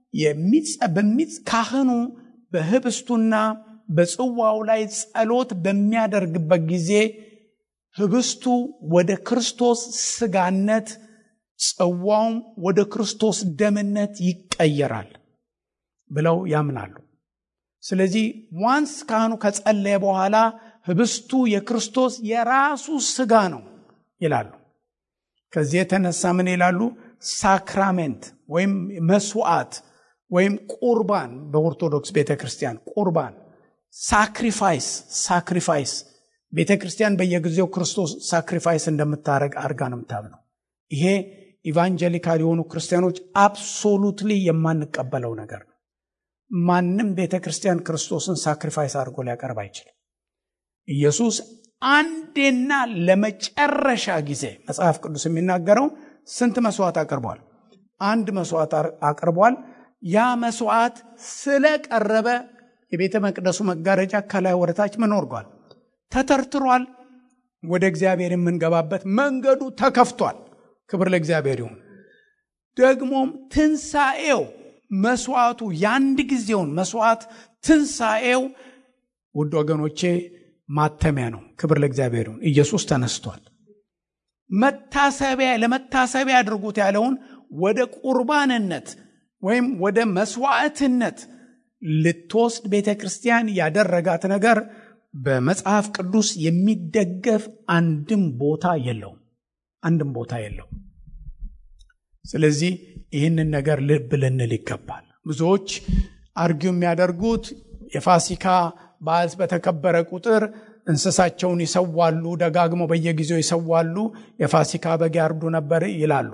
ካህኑ በህብስቱና በጽዋው ላይ ጸሎት በሚያደርግበት ጊዜ ህብስቱ ወደ ክርስቶስ ስጋነት ጽዋውም ወደ ክርስቶስ ደምነት ይቀየራል ብለው ያምናሉ ስለዚህ ዋንስ ካህኑ ከጸለየ በኋላ ህብስቱ የክርስቶስ የራሱ ስጋ ነው ይላሉ ከዚህ የተነሳ ምን ይላሉ ሳክራሜንት ወይም መስዋዕት ወይም ቁርባን በኦርቶዶክስ ቤተ ክርስቲያን ቁርባን ሳክሪፋይስ ሳክሪፋይስ ቤተ ክርስቲያን በየጊዜው ክርስቶስ ሳክሪፋይስ እንደምታደረግ አድርጋ ነው የምታምነው። ይሄ ኢቫንጀሊካል የሆኑ ክርስቲያኖች አብሶሉትሊ የማንቀበለው ነገር ነው። ማንም ቤተ ክርስቲያን ክርስቶስን ሳክሪፋይስ አድርጎ ሊያቀርብ አይችልም። ኢየሱስ አንዴና ለመጨረሻ ጊዜ መጽሐፍ ቅዱስ የሚናገረው ስንት መስዋዕት አቅርቧል? አንድ መስዋዕት አቅርቧል። ያ መስዋዕት ስለቀረበ የቤተ መቅደሱ መጋረጃ ከላይ ወደታች ምን ወርጓል? ተተርትሯል። ወደ እግዚአብሔር የምንገባበት መንገዱ ተከፍቷል። ክብር ለእግዚአብሔር ይሁን። ደግሞም ትንሣኤው መስዋዕቱ የአንድ ጊዜውን መስዋዕት ትንሣኤው ውድ ወገኖቼ ማተሚያ ነው። ክብር ለእግዚአብሔር ይሁን። ኢየሱስ ተነስቷል። መታሰቢያ ለመታሰቢያ አድርጉት ያለውን ወደ ቁርባንነት ወይም ወደ መስዋዕትነት ልትወስድ ቤተ ክርስቲያን ያደረጋት ነገር በመጽሐፍ ቅዱስ የሚደገፍ አንድም ቦታ የለውም። አንድም ቦታ የለውም። ስለዚህ ይህንን ነገር ልብ ልንል ይገባል። ብዙዎች አርጊው የሚያደርጉት የፋሲካ በዓል በተከበረ ቁጥር እንስሳቸውን ይሰዋሉ፣ ደጋግመው በየጊዜው ይሰዋሉ፣ የፋሲካ በግ ያርዱ ነበር ይላሉ።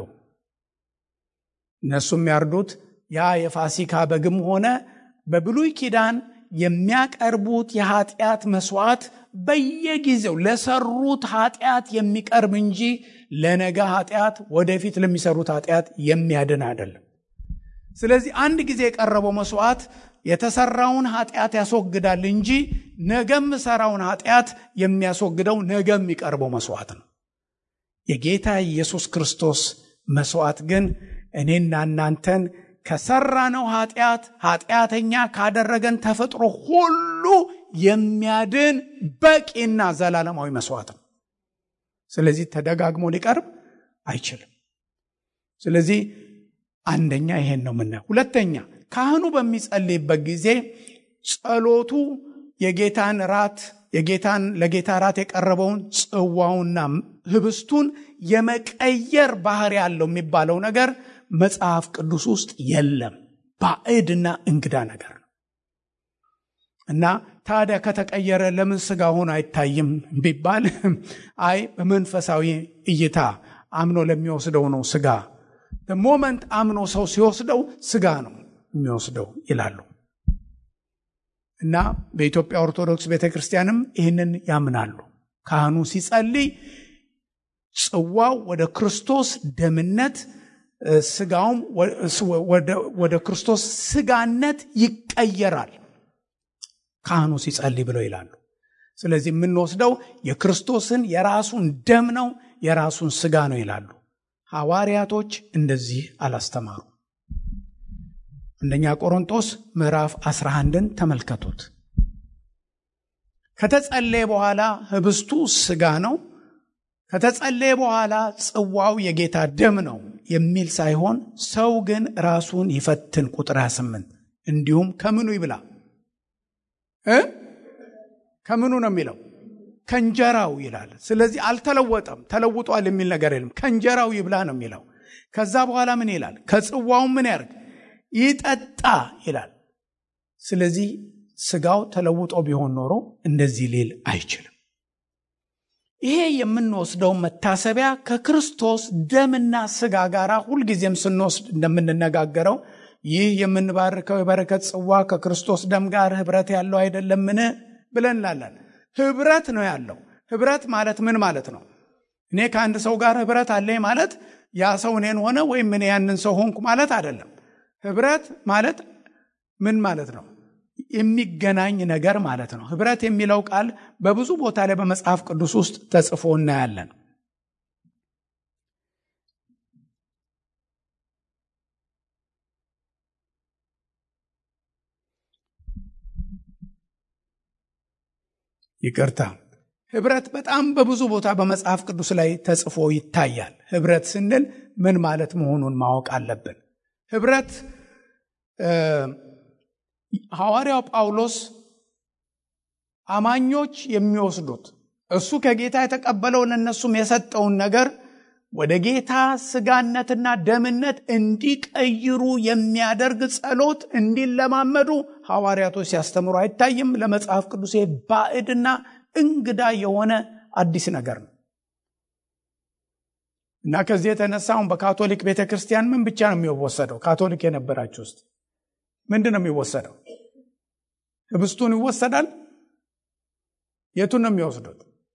እነሱ የሚያርዱት ያ የፋሲካ በግም ሆነ በብሉይ ኪዳን የሚያቀርቡት የኃጢአት መስዋዕት በየጊዜው ለሰሩት ኃጢአት የሚቀርብ እንጂ ለነገ ኃጢአት ወደፊት ለሚሰሩት ኃጢአት የሚያድን አይደለም። ስለዚህ አንድ ጊዜ የቀረበው መስዋዕት የተሰራውን ኃጢአት ያስወግዳል እንጂ ነገ የምሰራውን ኃጢአት የሚያስወግደው ነገ የሚቀርበው መስዋዕት ነው። የጌታ ኢየሱስ ክርስቶስ መስዋዕት ግን እኔና እናንተን ከሰራነው ኃጢአት ኃጢአተኛ ካደረገን ተፈጥሮ ሁሉ የሚያድን በቂና ዘላለማዊ መስዋዕት ነው። ስለዚህ ተደጋግሞ ሊቀርብ አይችልም። ስለዚህ አንደኛ ይሄን ነው የምናየው። ሁለተኛ ካህኑ በሚጸልይበት ጊዜ ጸሎቱ የጌታን ራት የጌታን ለጌታ ራት የቀረበውን ጽዋውና ህብስቱን የመቀየር ባህሪ ያለው የሚባለው ነገር መጽሐፍ ቅዱስ ውስጥ የለም። ባዕድና እንግዳ ነገር ነው እና ታዲያ ከተቀየረ ለምን ስጋ ሆኖ አይታይም ቢባል አይ በመንፈሳዊ እይታ አምኖ ለሚወስደው ነው ስጋ ሞመንት አምኖ ሰው ሲወስደው ስጋ ነው የሚወስደው ይላሉ እና በኢትዮጵያ ኦርቶዶክስ ቤተ ክርስቲያንም ይህንን ያምናሉ። ካህኑ ሲጸልይ ጽዋው ወደ ክርስቶስ ደምነት ስጋውም ወደ ክርስቶስ ስጋነት ይቀየራል ካህኑ ሲጸልይ ብለው ይላሉ። ስለዚህ የምንወስደው የክርስቶስን የራሱን ደም ነው፣ የራሱን ስጋ ነው ይላሉ። ሐዋርያቶች እንደዚህ አላስተማሩ። አንደኛ ቆሮንጦስ ምዕራፍ 11ን ተመልከቱት። ከተጸለየ በኋላ ህብስቱ ስጋ ነው፣ ከተጸለየ በኋላ ጽዋው የጌታ ደም ነው የሚል ሳይሆን ሰው ግን ራሱን ይፈትን። ቁጥር 28 እንዲሁም ከምኑ ይብላ እ ከምኑ ነው የሚለው ከእንጀራው ይላል። ስለዚህ አልተለወጠም፣ ተለውጧል የሚል ነገር የለም። ከእንጀራው ይብላ ነው የሚለው። ከዛ በኋላ ምን ይላል? ከጽዋውም ምን ያርግ ይጠጣ ይላል። ስለዚህ ስጋው ተለውጦ ቢሆን ኖሮ እንደዚህ ሊል አይችልም። ይሄ የምንወስደው መታሰቢያ ከክርስቶስ ደምና ስጋ ጋር ሁልጊዜም ስንወስድ እንደምንነጋገረው ይህ የምንባርከው የበረከት ጽዋ ከክርስቶስ ደም ጋር ህብረት ያለው አይደለምን ብለን እንላለን። ህብረት ነው ያለው። ህብረት ማለት ምን ማለት ነው? እኔ ከአንድ ሰው ጋር ህብረት አለኝ ማለት ያ ሰው እኔን ሆነ ወይም እኔ ያንን ሰው ሆንኩ ማለት አይደለም። ህብረት ማለት ምን ማለት ነው? የሚገናኝ ነገር ማለት ነው። ህብረት የሚለው ቃል በብዙ ቦታ ላይ በመጽሐፍ ቅዱስ ውስጥ ተጽፎ እናያለን። ይቅርታ ህብረት በጣም በብዙ ቦታ በመጽሐፍ ቅዱስ ላይ ተጽፎ ይታያል። ህብረት ስንል ምን ማለት መሆኑን ማወቅ አለብን። ህብረት ሐዋርያው ጳውሎስ አማኞች የሚወስዱት እሱ ከጌታ የተቀበለው ለእነሱም የሰጠውን ነገር ወደ ጌታ ስጋነትና ደምነት እንዲቀይሩ የሚያደርግ ጸሎት እንዲለማመዱ ሐዋርያቶች ሲያስተምሩ አይታይም። ለመጽሐፍ ቅዱስ ባዕድና እንግዳ የሆነ አዲስ ነገር ነው እና ከዚህ የተነሳ አሁን በካቶሊክ ቤተ ክርስቲያን ምን ብቻ ነው የሚወሰደው? ካቶሊክ የነበራችሁ ውስጥ ምንድን ነው የሚወሰደው? ህብስቱን ይወሰዳል። የቱን ነው የሚወስዱት?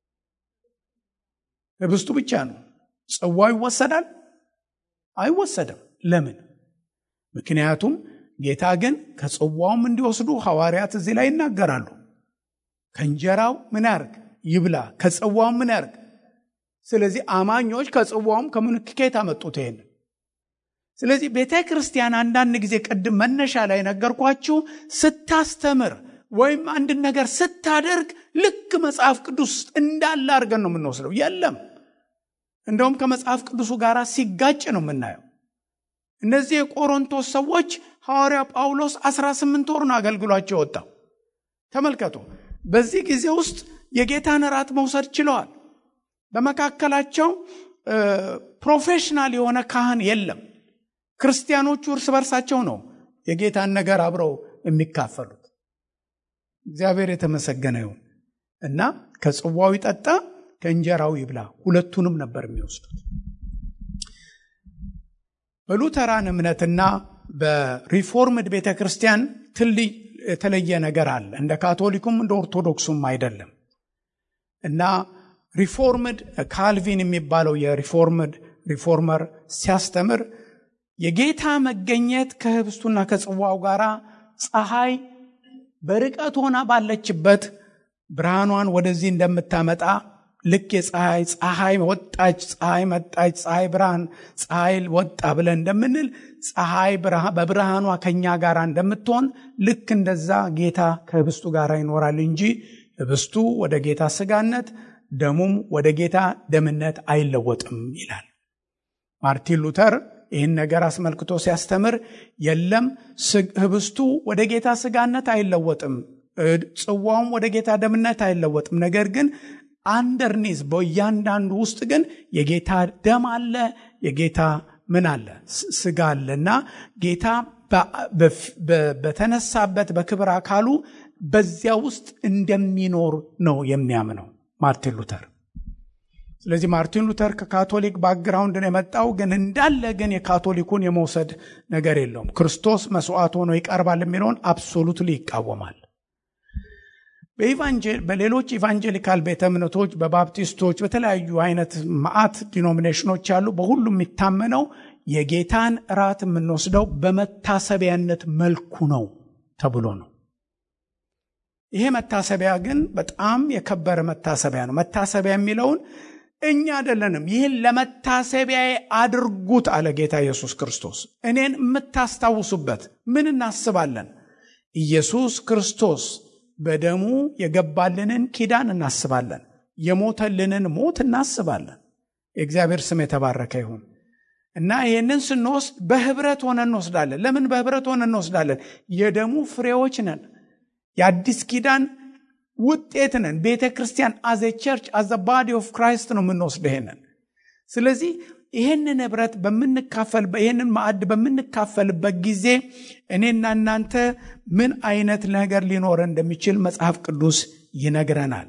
ህብስቱ ብቻ ነው። ጽዋው ይወሰዳል? አይወሰድም። ለምን? ምክንያቱም ጌታ ግን ከጽዋውም እንዲወስዱ ሐዋርያት እዚህ ላይ ይናገራሉ። ከእንጀራው ምን ያርግ ይብላ፣ ከጽዋውም ምን ያርግ። ስለዚህ አማኞች ከጽዋውም ከምንክኬት አመጡት ይሄን። ስለዚህ ቤተ ክርስቲያን አንዳንድ ጊዜ ቅድም መነሻ ላይ ነገርኳችሁ ስታስተምር ወይም አንድን ነገር ስታደርግ ልክ መጽሐፍ ቅዱስ ውስጥ እንዳለ አድርገን ነው የምንወስደው። የለም እንደውም ከመጽሐፍ ቅዱሱ ጋር ሲጋጭ ነው የምናየው። እነዚህ የቆሮንቶስ ሰዎች ሐዋርያ ጳውሎስ 18 ወር ነው አገልግሏቸው ወጣው። ተመልከቱ። በዚህ ጊዜ ውስጥ የጌታን እራት መውሰድ ችለዋል። በመካከላቸው ፕሮፌሽናል የሆነ ካህን የለም። ክርስቲያኖቹ እርስ በርሳቸው ነው የጌታን ነገር አብረው የሚካፈሉት። እግዚአብሔር የተመሰገነ ይሁን እና ከጽዋው ይጠጣ ከእንጀራው ይብላ፣ ሁለቱንም ነበር የሚወስዱት። በሉተራን እምነትና በሪፎርምድ ቤተ ክርስቲያን ትልይ የተለየ ነገር አለ። እንደ ካቶሊኩም እንደ ኦርቶዶክሱም አይደለም እና ሪፎርምድ ካልቪን የሚባለው የሪፎርምድ ሪፎርመር ሲያስተምር የጌታ መገኘት ከህብስቱና ከጽዋው ጋር ፀሐይ በርቀት ሆና ባለችበት ብርሃኗን ወደዚህ እንደምታመጣ ልክ የፀሐይ ፀሐይ ወጣች፣ ፀሐይ መጣች፣ ፀሐይ ብርሃን ፀሐይ ወጣ ብለን እንደምንል ፀሐይ በብርሃኗ ከኛ ጋር እንደምትሆን ልክ እንደዛ ጌታ ከህብስቱ ጋር ይኖራል እንጂ ህብስቱ ወደ ጌታ ስጋነት ደሙም ወደ ጌታ ደምነት አይለወጥም ይላል። ማርቲን ሉተር ይህን ነገር አስመልክቶ ሲያስተምር የለም ህብስቱ ወደ ጌታ ስጋነት አይለወጥም፣ ጽዋውም ወደ ጌታ ደምነት አይለወጥም። ነገር ግን አንደርኒዝ በእያንዳንዱ ውስጥ ግን የጌታ ደም አለ፣ የጌታ ምን አለ ስጋ አለ እና ጌታ በተነሳበት በክብር አካሉ በዚያ ውስጥ እንደሚኖር ነው የሚያምነው ማርቲን ሉተር። ስለዚህ ማርቲን ሉተር ከካቶሊክ ባክግራውንድ ነው የመጣው፣ ግን እንዳለ ግን የካቶሊኩን የመውሰድ ነገር የለውም። ክርስቶስ መስዋዕት ሆኖ ይቀርባል የሚለውን አብሶሉትሊ ይቃወማል። በሌሎች ኢቫንጀሊካል ቤተ እምነቶች፣ በባፕቲስቶች፣ በተለያዩ አይነት ማአት ዲኖሚኔሽኖች አሉ። በሁሉ የሚታመነው የጌታን እራት የምንወስደው በመታሰቢያነት መልኩ ነው ተብሎ ነው። ይሄ መታሰቢያ ግን በጣም የከበረ መታሰቢያ ነው። መታሰቢያ የሚለውን እኛ አይደለንም። ይህን ለመታሰቢያ አድርጉት አለ ጌታ ኢየሱስ ክርስቶስ። እኔን የምታስታውሱበት ምን እናስባለን? ኢየሱስ ክርስቶስ በደሙ የገባልንን ኪዳን እናስባለን። የሞተልንን ሞት እናስባለን። የእግዚአብሔር ስም የተባረከ ይሁን እና ይህንን ስንወስድ በህብረት ሆነ እንወስዳለን። ለምን በህብረት ሆነ እንወስዳለን? የደሙ ፍሬዎች ነን። የአዲስ ኪዳን ውጤት ነን። ቤተ ክርስቲያን አዘ ቸርች አዘ ባዲ ኦፍ ክራይስት ነው የምንወስደው ይሄንን። ስለዚህ ይህንን ህብረት በምንካፈል ይህንን ማዕድ በምንካፈልበት ጊዜ እኔና እናንተ ምን አይነት ነገር ሊኖረን እንደሚችል መጽሐፍ ቅዱስ ይነግረናል።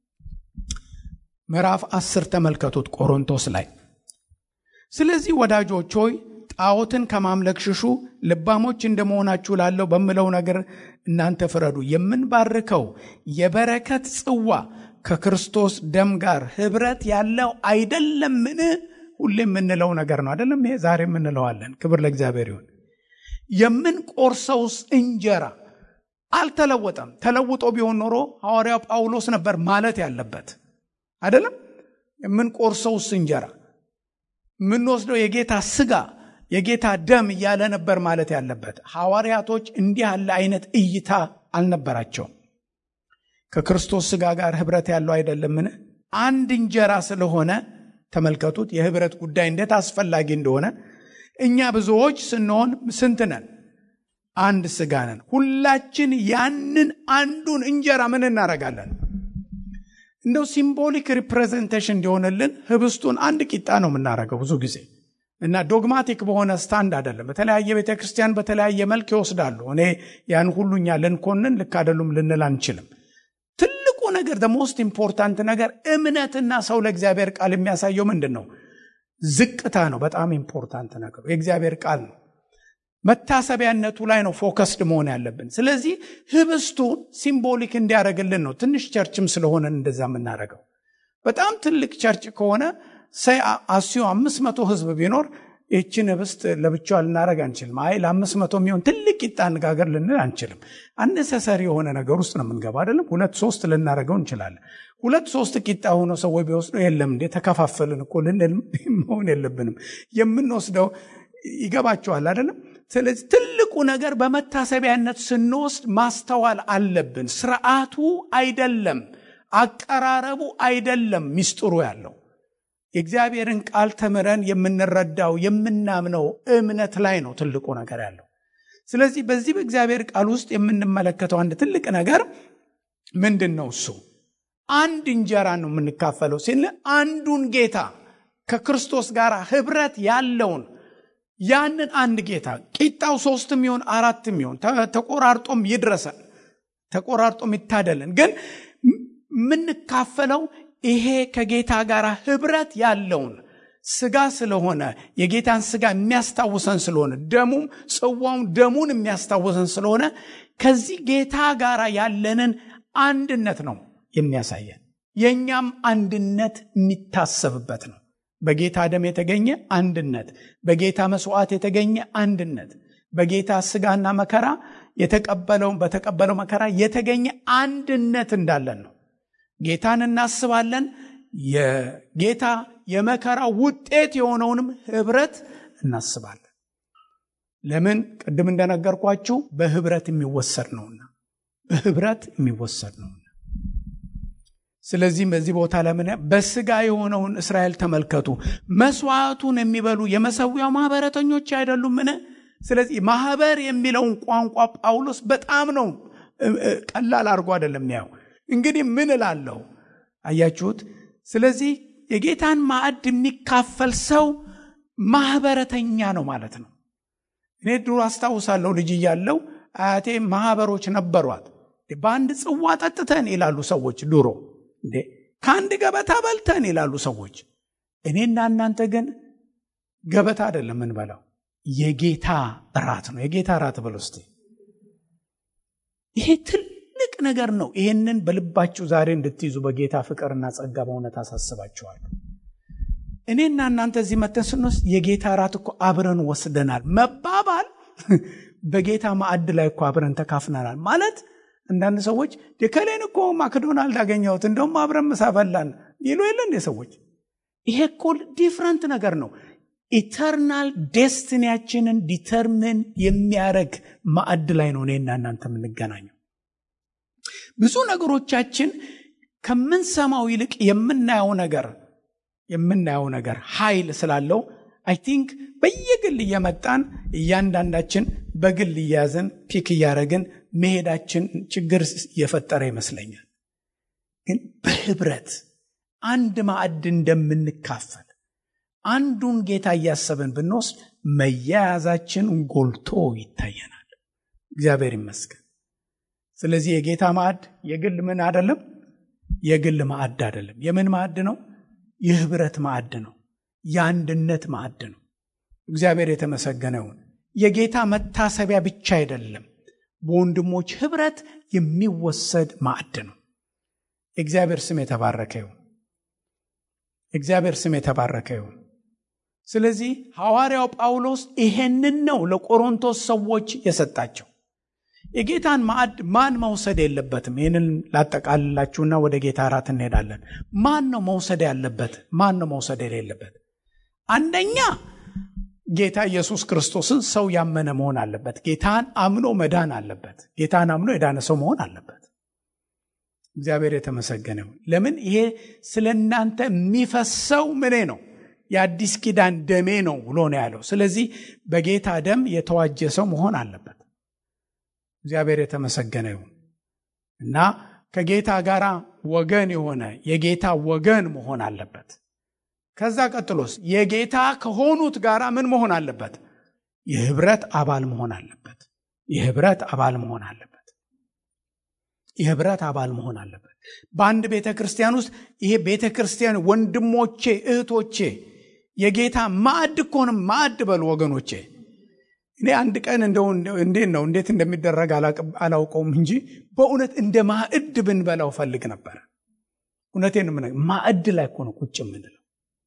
ምዕራፍ አስር ተመልከቱት ቆሮንቶስ ላይ ስለዚህ ወዳጆች ሆይ ጣዖትን ከማምለክ ሽሹ፣ ልባሞች እንደመሆናችሁ ላለው በምለው ነገር እናንተ ፍረዱ። የምንባርከው የበረከት ጽዋ ከክርስቶስ ደም ጋር ህብረት ያለው አይደለምን? ሁሌ የምንለው ነገር ነው አይደለም? ይሄ ዛሬ የምንለዋለን። ክብር ለእግዚአብሔር ይሁን። የምንቆርሰውስ እንጀራ አልተለወጠም። ተለውጦ ቢሆን ኖሮ ሐዋርያው ጳውሎስ ነበር ማለት ያለበት አይደለም? የምንቆርሰውስ እንጀራ የምንወስደው የጌታ ስጋ የጌታ ደም እያለ ነበር ማለት ያለበት። ሐዋርያቶች እንዲህ ያለ አይነት እይታ አልነበራቸውም። ከክርስቶስ ስጋ ጋር ህብረት ያለው አይደለምን? አንድ እንጀራ ስለሆነ ተመልከቱት፣ የህብረት ጉዳይ እንዴት አስፈላጊ እንደሆነ። እኛ ብዙዎች ስንሆን ስንት ነን? አንድ ስጋ ነን። ሁላችን ያንን አንዱን እንጀራ ምን እናደርጋለን? እንደው ሲምቦሊክ ሪፕሬዘንቴሽን እንዲሆንልን ህብስቱን አንድ ቂጣ ነው የምናደርገው ብዙ ጊዜ እና ዶግማቲክ በሆነ ስታንድ አይደለም። በተለያየ ቤተ ክርስቲያን በተለያየ መልክ ይወስዳሉ። እኔ ያን ሁሉ እኛ ልንኮንን ልክ አይደሉም ልንል አንችልም። ትልቁ ነገር ነገር ሞስት ኢምፖርታንት ነገር እምነትና ሰው ለእግዚአብሔር ቃል የሚያሳየው ምንድን ነው? ዝቅታ ነው። በጣም ኢምፖርታንት ነገሩ የእግዚአብሔር ቃል ነው። መታሰቢያነቱ ላይ ነው ፎከስድ መሆን ያለብን። ስለዚህ ህብስቱን ሲምቦሊክ እንዲያደርግልን ነው። ትንሽ ቸርችም ስለሆነ እንደዛ የምናደርገው። በጣም ትልቅ ቸርች ከሆነ ሰይ አስዩ አምስት መቶ ህዝብ ቢኖር ይህችን ህብስት ለብቻዋ ልናደረግ አንችልም። አይ ለአምስት መቶ የሚሆን ትልቅ ቂጣ አነጋገር ልንል አንችልም። አነሰሰሪ የሆነ ነገር ውስጥ ነው የምንገባ አይደለም። ሁለት ሶስት ልናደረገው እንችላለን። ሁለት ሶስት ቂጣ ሆኖ ሰዎች ቢወስዱ የለም እንዴ ተከፋፈልን እኮ ልንል መሆን የለብንም። የምንወስደው ይገባቸዋል አይደለም። ስለዚህ ትልቁ ነገር በመታሰቢያነት ስንወስድ ማስተዋል አለብን። ስርዓቱ አይደለም፣ አቀራረቡ አይደለም ሚስጥሩ ያለው የእግዚአብሔርን ቃል ተምረን የምንረዳው የምናምነው እምነት ላይ ነው ትልቁ ነገር ያለው። ስለዚህ በዚህ በእግዚአብሔር ቃል ውስጥ የምንመለከተው አንድ ትልቅ ነገር ምንድን ነው? እሱ አንድ እንጀራ ነው የምንካፈለው ሲል አንዱን ጌታ ከክርስቶስ ጋር ህብረት ያለውን ያንን አንድ ጌታ ቂጣው ሶስትም ይሆን አራትም ይሆን ተቆራርጦም ይድረሰን ተቆራርጦም ይታደለን፣ ግን የምንካፈለው ይሄ ከጌታ ጋር ህብረት ያለውን ስጋ ስለሆነ የጌታን ስጋ የሚያስታውሰን ስለሆነ ደሙም ጽዋውም ደሙን የሚያስታውሰን ስለሆነ ከዚህ ጌታ ጋር ያለንን አንድነት ነው የሚያሳየን። የእኛም አንድነት የሚታሰብበት ነው። በጌታ ደም የተገኘ አንድነት፣ በጌታ መስዋዕት የተገኘ አንድነት፣ በጌታ ስጋና መከራ የተቀበለው በተቀበለው መከራ የተገኘ አንድነት እንዳለን ነው። ጌታን እናስባለን። የጌታ የመከራ ውጤት የሆነውንም ህብረት እናስባለን። ለምን? ቅድም እንደነገርኳችሁ በህብረት የሚወሰድ ነውና፣ በህብረት የሚወሰድ ነውና። ስለዚህም በዚህ ቦታ ለምን በስጋ የሆነውን እስራኤል ተመልከቱ። መስዋዕቱን የሚበሉ የመሰዊያው ማህበረተኞች አይደሉምን? ስለዚህ ማህበር የሚለውን ቋንቋ ጳውሎስ በጣም ነው ቀላል አድርጎ አይደለም ያው እንግዲህ ምን እላለሁ? አያችሁት? ስለዚህ የጌታን ማዕድ የሚካፈል ሰው ማህበረተኛ ነው ማለት ነው። እኔ ድሮ አስታውሳለሁ ልጅ እያለሁ አያቴ ማህበሮች ነበሯት። በአንድ ጽዋ ጠጥተን ይላሉ ሰዎች ድሮ። እንዴ ከአንድ ገበታ በልተን ይላሉ ሰዎች። እኔና እናንተ ግን ገበታ አይደለም የምንበላው፣ የጌታ እራት ነው። የጌታ እራት በል ውስጥ ይሄ ትልቅ ነገር ነው። ይሄንን በልባችሁ ዛሬ እንድትይዙ በጌታ ፍቅርና ጸጋ በእውነት አሳስባችኋለሁ። እኔና እናንተ እዚህ መተን ስንወስድ የጌታ እራት እኮ አብረን ወስደናል መባባል በጌታ ማዕድ ላይ እኮ አብረን ተካፍነናል ማለት አንዳንድ ሰዎች ከሌን እኮ ማክዶናልድ አገኘሁት እንደውም አብረን ምሳ በላን ይሉ የለ እንዴ ሰዎች። ይሄ እኮ ዲፍረንት ነገር ነው። ኢተርናል ዴስቲኒያችንን ዲተርምን የሚያደርግ ማዕድ ላይ ነው እኔና እናንተ የምንገናኘው። ብዙ ነገሮቻችን ከምንሰማው ይልቅ የምናየው ነገር የምናየው ነገር ኃይል ስላለው አይ ቲንክ በየግል እየመጣን እያንዳንዳችን በግል እያያዝን ፒክ እያደረግን መሄዳችን ችግር እየፈጠረ ይመስለኛል። ግን በህብረት አንድ ማዕድ እንደምንካፈል አንዱን ጌታ እያሰብን ብንወስድ መያያዛችን ጎልቶ ይታየናል። እግዚአብሔር ይመስገን። ስለዚህ የጌታ ማዕድ የግል ምን አይደለም፣ የግል ማዕድ አይደለም። የምን ማዕድ ነው? የህብረት ማዕድ ነው። የአንድነት ማዕድ ነው። እግዚአብሔር የተመሰገነውን የጌታ መታሰቢያ ብቻ አይደለም፣ በወንድሞች ህብረት የሚወሰድ ማዕድ ነው። የእግዚአብሔር ስም የተባረከ ይሁን። እግዚአብሔር ስም የተባረከ ይሁን። ስለዚህ ሐዋርያው ጳውሎስ ይሄንን ነው ለቆሮንቶስ ሰዎች የሰጣቸው። የጌታን ማዕድ ማን መውሰድ የለበትም? ይህንን ላጠቃልላችሁና ወደ ጌታ እራት እንሄዳለን። ማን ነው መውሰድ ያለበት? ማን ነው መውሰድ የሌለበት? አንደኛ ጌታ ኢየሱስ ክርስቶስን ሰው ያመነ መሆን አለበት። ጌታን አምኖ መዳን አለበት። ጌታን አምኖ የዳነ ሰው መሆን አለበት። እግዚአብሔር የተመሰገነው። ለምን ይሄ ስለ እናንተ የሚፈሰው ምኔ ነው? የአዲስ ኪዳን ደሜ ነው ብሎ ነው ያለው። ስለዚህ በጌታ ደም የተዋጀ ሰው መሆን አለበት። እግዚአብሔር የተመሰገነ ይሁን እና ከጌታ ጋር ወገን የሆነ የጌታ ወገን መሆን አለበት። ከዛ ቀጥሎስ የጌታ ከሆኑት ጋር ምን መሆን አለበት? የህብረት አባል መሆን አለበት። የህብረት አባል መሆን አለበት። የህብረት አባል መሆን አለበት። በአንድ ቤተ ክርስቲያን ውስጥ ይሄ ቤተ ክርስቲያን ወንድሞቼ፣ እህቶቼ የጌታ ማዕድ እኮንም ማዕድ በሉ ወገኖቼ። እኔ አንድ ቀን እንደው እንዴት ነው እንዴት እንደሚደረግ አላውቀውም እንጂ በእውነት እንደ ማዕድ ብንበላው ፈልግ ነበር። እውነቴን ምን ማዕድ ላይ እኮ ነው ቁጭ የምንለው።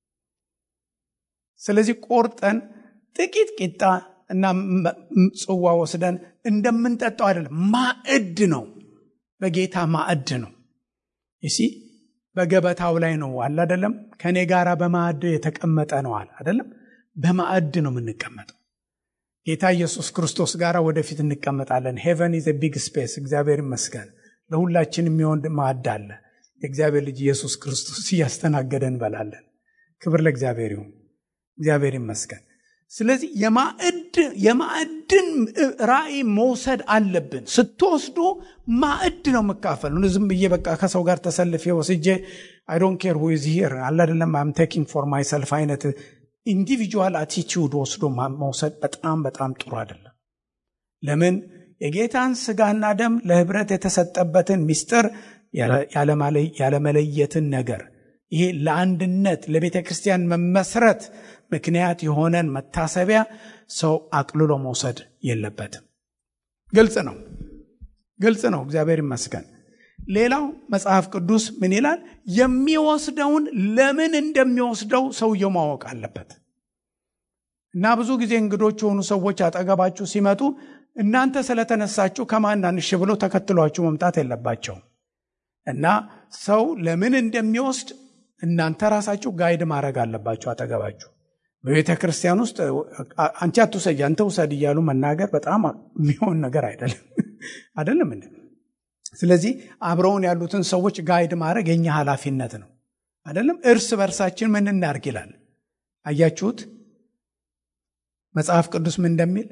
ስለዚህ ቆርጠን ጥቂት ቂጣ እና ጽዋ ወስደን እንደምንጠጣው አይደለም፣ ማዕድ ነው። በጌታ ማዕድ ነው። ይሲ በገበታው ላይ ነው አለ አይደለም። ከእኔ ጋር በማዕድ የተቀመጠ ነው አለ አይደለም። በማዕድ ነው የምንቀመጠው። ጌታ ኢየሱስ ክርስቶስ ጋር ወደፊት እንቀመጣለን። ሄቨን ኢዝ ቢግ ስፔስ። እግዚአብሔር ይመስገን ለሁላችን የሚሆን ማዕድ አለ። የእግዚአብሔር ልጅ ኢየሱስ ክርስቶስ እያስተናገደ እንበላለን። ክብር ለእግዚአብሔር ይሁን። እግዚአብሔር ይመስገን። ስለዚህ የማዕድ የማዕድን ራእይ መውሰድ አለብን። ስትወስዱ ማዕድ ነው የምካፈል። ዝም ብዬ በቃ ከሰው ጋር ተሰልፌ ወስጄ አይ ዶንት ኬር ሁ ኢዝ ሂር አለ አይደለም አም ቴኪንግ ፎር ማይሰልፍ አይነት ኢንዲቪጁዋል አቲቲዩድ ወስዶ መውሰድ በጣም በጣም ጥሩ አይደለም። ለምን የጌታን ስጋና ደም ለህብረት የተሰጠበትን ምስጢር ያለመለየትን ነገር ይሄ ለአንድነት ለቤተ ክርስቲያን መመስረት ምክንያት የሆነን መታሰቢያ ሰው አቅልሎ መውሰድ የለበትም። ግልጽ ነው፣ ግልጽ ነው። እግዚአብሔር ይመስገን። ሌላው መጽሐፍ ቅዱስ ምን ይላል? የሚወስደውን ለምን እንደሚወስደው ሰውየው ማወቅ አለበት። እና ብዙ ጊዜ እንግዶች የሆኑ ሰዎች አጠገባችሁ ሲመጡ እናንተ ስለተነሳችሁ ከማናንሽ ብሎ ተከትሏችሁ መምጣት የለባቸውም። እና ሰው ለምን እንደሚወስድ እናንተ ራሳችሁ ጋይድ ማድረግ አለባችሁ አጠገባችሁ። በቤተ ክርስቲያን ውስጥ አንቺ አትውሰጅ አንተ ውሰድ እያሉ መናገር በጣም የሚሆን ነገር አይደለም አይደለም እንዴ? ስለዚህ አብረውን ያሉትን ሰዎች ጋይድ ማድረግ የኛ ኃላፊነት ነው አይደለም? እርስ በርሳችን ምን እናርግ ይላል። አያችሁት መጽሐፍ ቅዱስ ምን እንደሚል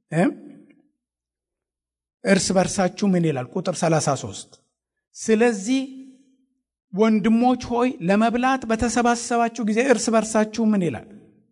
እርስ በርሳችሁ ምን ይላል? ቁጥር 33 ስለዚህ ወንድሞች ሆይ ለመብላት በተሰባሰባችሁ ጊዜ እርስ በርሳችሁ ምን ይላል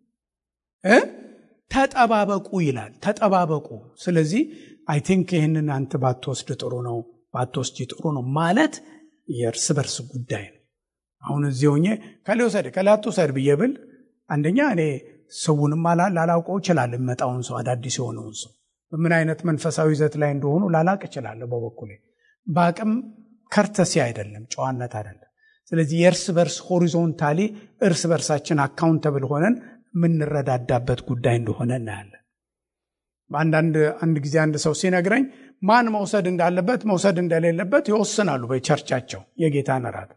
እ ተጠባበቁ ይላል። ተጠባበቁ። ስለዚህ አይ ቲንክ ይህንን አንተ ባትወስድ ጥሩ ነው፣ ባትወስጂ ጥሩ ነው ማለት የእርስ በርስ ጉዳይ ነው። አሁን እዚህ ሆኜ ከሌ ውሰድ ከሌ አትውሰድ ብዬ ብል አንደኛ እኔ ሰውንም ላላውቀው እችላለሁ። የሚመጣውን ሰው አዳዲስ የሆነውን ሰው በምን አይነት መንፈሳዊ ይዘት ላይ እንደሆኑ ላላቅ እችላለሁ። በበኩሌ በአቅም ከርተሲ አይደለም፣ ጨዋነት አይደለም። ስለዚህ የእርስ በርስ ሆሪዞንታሊ እርስ በርሳችን አካውንተብል ሆነን የምንረዳዳበት ጉዳይ እንደሆነ እናያለን። በአንዳንድ አንድ ጊዜ አንድ ሰው ሲነግረኝ ማን መውሰድ እንዳለበት መውሰድ እንደሌለበት ይወስናሉ በቸርቻቸው የጌታን እራት።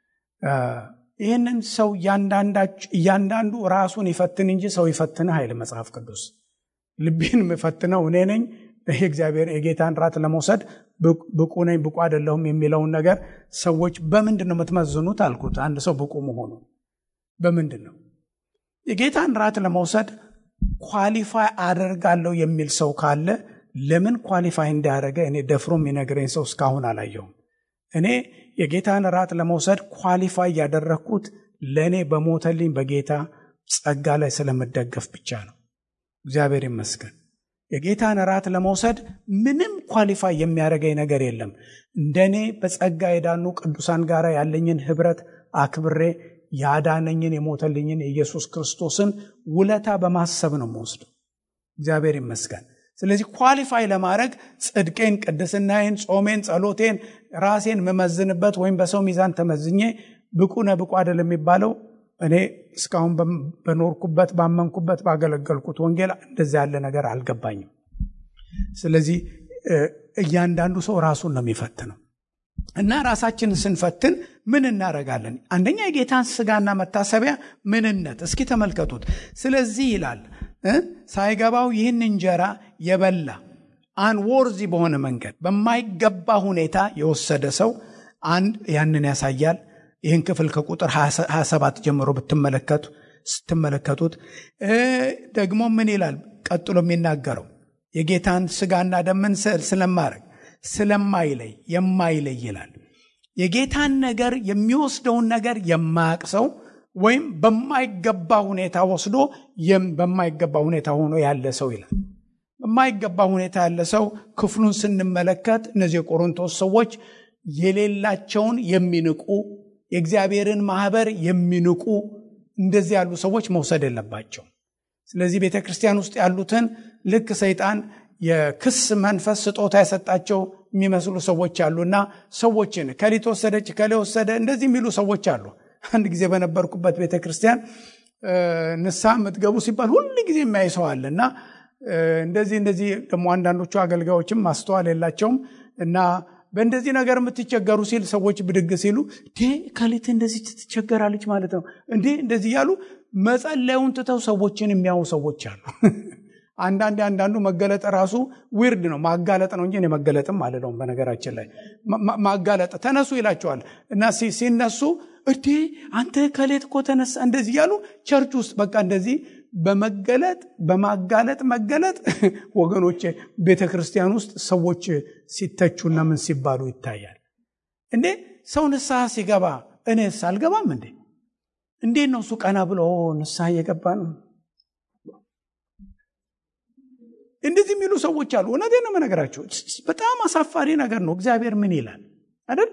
ይህንን ሰው እያንዳንዱ ራሱን ይፈትን እንጂ ሰው ይፈትንህ አይል መጽሐፍ ቅዱስ። ልቤን የምፈትነው እኔ ነኝ። ይህ እግዚአብሔር የጌታን ራት ለመውሰድ ብቁ ነኝ ብቁ አይደለሁም የሚለውን ነገር ሰዎች በምንድን ነው የምትመዝኑት አልኩት። አንድ ሰው ብቁ መሆኑ በምንድን ነው? የጌታን ራት ለመውሰድ ኳሊፋይ አደርጋለሁ የሚል ሰው ካለ ለምን ኳሊፋይ እንዳያደረገ እኔ ደፍሮ የሚነግረኝ ሰው እስካሁን አላየውም። እኔ የጌታን ራት ለመውሰድ ኳሊፋይ ያደረግኩት ለእኔ በሞተልኝ በጌታ ጸጋ ላይ ስለምደገፍ ብቻ ነው። እግዚአብሔር ይመስገን። የጌታን ራት ለመውሰድ ምንም ኳሊፋይ የሚያደርገኝ ነገር የለም። እንደኔ በጸጋ የዳኑ ቅዱሳን ጋር ያለኝን ህብረት አክብሬ ያዳነኝን የሞተልኝን የኢየሱስ ክርስቶስን ውለታ በማሰብ ነው የምወስደው። እግዚአብሔር ይመስገን። ስለዚህ ኳሊፋይ ለማድረግ ጽድቄን፣ ቅድስናዬን፣ ጾሜን፣ ጸሎቴን ራሴን መመዝንበት ወይም በሰው ሚዛን ተመዝኜ ብቁ ነህ ብቁ አይደል የሚባለው እኔ እስካሁን በኖርኩበት ባመንኩበት ባገለገልኩት ወንጌል እንደዚ ያለ ነገር አልገባኝም። ስለዚህ እያንዳንዱ ሰው ራሱን ነው የሚፈትነው እና ራሳችንን ስንፈትን ምን እናደርጋለን? አንደኛ የጌታን ስጋና መታሰቢያ ምንነት እስኪ ተመልከቱት። ስለዚህ ይላል ሳይገባው ይህን እንጀራ የበላ አንወርዚ በሆነ መንገድ በማይገባ ሁኔታ የወሰደ ሰው አንድ ያንን ያሳያል። ይህን ክፍል ከቁጥር 27 ጀምሮ ብትመለከቱ ስትመለከቱት ደግሞ ምን ይላል? ቀጥሎ የሚናገረው የጌታን ስጋና ደምን ስለማድረግ ስለማይለይ የማይለይ ይላል። የጌታን ነገር የሚወስደውን ነገር የማያቅ ሰው ወይም በማይገባ ሁኔታ ወስዶ በማይገባ ሁኔታ ሆኖ ያለ ሰው ይላል። በማይገባ ሁኔታ ያለ ሰው ክፍሉን ስንመለከት እነዚህ የቆሮንቶስ ሰዎች የሌላቸውን የሚንቁ የእግዚአብሔርን ማህበር የሚንቁ እንደዚህ ያሉ ሰዎች መውሰድ የለባቸው። ስለዚህ ቤተ ክርስቲያን ውስጥ ያሉትን ልክ ሰይጣን የክስ መንፈስ ስጦታ የሰጣቸው የሚመስሉ ሰዎች አሉ እና ሰዎችን ከሊት ወሰደች ከሌ ወሰደ እንደዚህ የሚሉ ሰዎች አሉ። አንድ ጊዜ በነበርኩበት ቤተ ክርስቲያን ንስሐ የምትገቡ ሲባል ሁል ጊዜ የሚያይ ሰው አለ እና እንደዚህ እንደዚህ ደግሞ አንዳንዶቹ አገልጋዮችም ማስተዋል የላቸውም እና በእንደዚህ ነገር የምትቸገሩ ሲል ሰዎች ብድግ ሲሉ ከሊት እንደዚህ ትቸገራለች ማለት ነው እንዴ እንደዚህ እያሉ መጸለዩን ትተው ሰዎችን የሚያዩ ሰዎች አሉ። አንዳንድ አንዳንዱ መገለጥ ራሱ ዊርድ ነው። ማጋለጥ ነው እንጂ መገለጥም አልለውም። በነገራችን ላይ ማጋለጥ ተነሱ ይላቸዋል እና ሲነሱ እዴ አንተ ከሌት እኮ ተነሳ እንደዚህ እያሉ ቸርች ውስጥ በቃ እንደዚህ በመገለጥ በማጋለጥ መገለጥ ወገኖቼ ቤተ ክርስቲያን ውስጥ ሰዎች ሲተቹና ምን ሲባሉ ይታያል። እንዴ ሰው ንስሐ ሲገባ እኔስ አልገባም እንዴ? እንዴት ነው እሱ ቀና ብሎ ንስሐ እየገባ ነው? እንደዚህ የሚሉ ሰዎች አሉ። እውነቴን ነው የምነግራቸው። በጣም አሳፋሪ ነገር ነው። እግዚአብሔር ምን ይላል አይደል?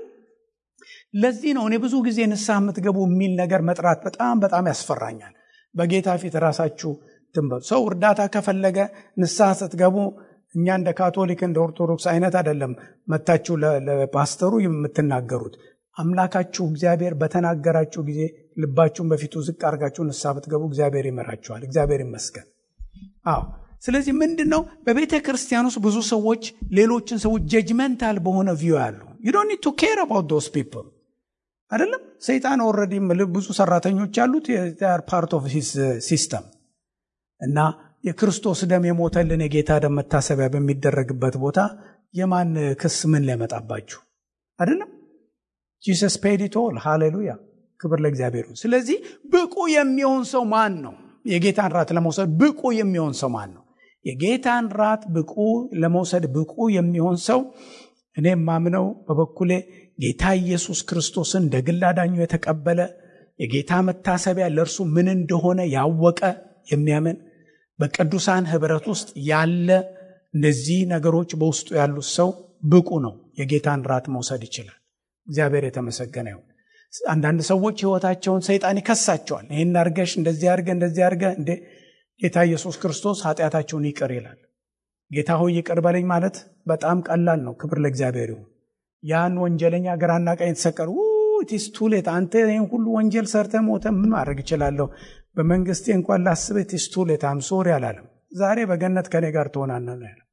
ለዚህ ነው እኔ ብዙ ጊዜ ንስሐ የምትገቡ የሚል ነገር መጥራት በጣም በጣም ያስፈራኛል። በጌታ ፊት ራሳችሁ ትንበሉ። ሰው እርዳታ ከፈለገ ንስሐ ስትገቡ እኛ እንደ ካቶሊክ እንደ ኦርቶዶክስ አይነት አይደለም መታችሁ ለፓስተሩ የምትናገሩት። አምላካችሁ እግዚአብሔር በተናገራችሁ ጊዜ ልባችሁን በፊቱ ዝቅ አድርጋችሁ ንስሐ ብትገቡ እግዚአብሔር ይመራችኋል። እግዚአብሔር ይመስገን። አዎ ስለዚህ ምንድን ነው በቤተ ክርስቲያን ውስጥ ብዙ ሰዎች ሌሎችን ሰዎች ጀጅመንታል በሆነ ቪው ያሉ ዩ ዶንት ኒድ ቱ ኬር አባውት ዶስ ፒፕል አይደለም። ሰይጣን ኦልሬዲ ብዙ ሰራተኞች ያሉት ፓርት ኦፍ ሂስ ሲስተም እና የክርስቶስ ደም የሞተልን የጌታ ደም መታሰቢያ በሚደረግበት ቦታ የማን ክስ ምን ሊያመጣባችሁ አይደለም። ጂሰስ ፔዲቶል ሃሌሉያ፣ ክብር ለእግዚአብሔር። ስለዚህ ብቁ የሚሆን ሰው ማን ነው? የጌታን ራት ለመውሰድ ብቁ የሚሆን ሰው ማን ነው? የጌታን ራት ብቁ ለመውሰድ ብቁ የሚሆን ሰው እኔ ማምነው በበኩሌ ጌታ ኢየሱስ ክርስቶስን እንደ ግል አዳኙ የተቀበለ የጌታ መታሰቢያ ለእርሱ ምን እንደሆነ ያወቀ የሚያምን በቅዱሳን ህብረት ውስጥ ያለ እነዚህ ነገሮች በውስጡ ያሉት ሰው ብቁ ነው። የጌታን ራት መውሰድ ይችላል። እግዚአብሔር የተመሰገነ ይሁን። አንዳንድ ሰዎች ህይወታቸውን ሰይጣን ይከሳቸዋል። ይህን አርገሽ እንደዚህ አርገ እንደዚህ አርገ እንዴ ጌታ ኢየሱስ ክርስቶስ ኃጢአታቸውን ይቅር ይላል። ጌታ ሆይ ይቅር በለኝ ማለት በጣም ቀላል ነው። ክብር ለእግዚአብሔር ይሁን። ያን ወንጀለኛ ግራና ቀኝ የተሰቀሉ ቲስ ቱሌት አንተ ይህን ሁሉ ወንጀል ሰርተ ሞተ ምን ማድረግ እችላለሁ? በመንግስቴ እንኳን ላስበ ቲስ ቱሌት አም ሶሪ አላለም። ዛሬ በገነት ከኔ ጋር ትሆናነ ነው ያለው።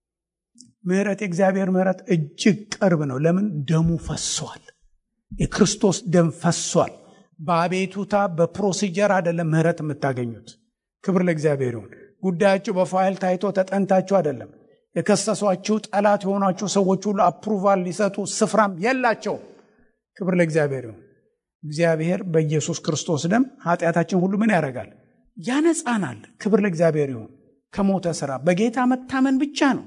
ምህረት የእግዚአብሔር ምህረት እጅግ ቅርብ ነው። ለምን ደሙ ፈሷል። የክርስቶስ ደም ፈሷል። በአቤቱታ በፕሮሲጀር አይደለም ምህረት የምታገኙት። ክብር ለእግዚአብሔር ይሁን። ጉዳያችሁ በፋይል ታይቶ ተጠንታችሁ አይደለም። የከሰሷችሁ ጠላት የሆኗችሁ ሰዎች ሁሉ አፕሩቫል ሊሰጡ ስፍራም የላቸው። ክብር ለእግዚአብሔር ይሁን። እግዚአብሔር በኢየሱስ ክርስቶስ ደም ኃጢአታችን ሁሉ ምን ያደርጋል? ያነጻናል። ክብር ለእግዚአብሔር ይሁን። ከሞተ ስራ በጌታ መታመን ብቻ ነው።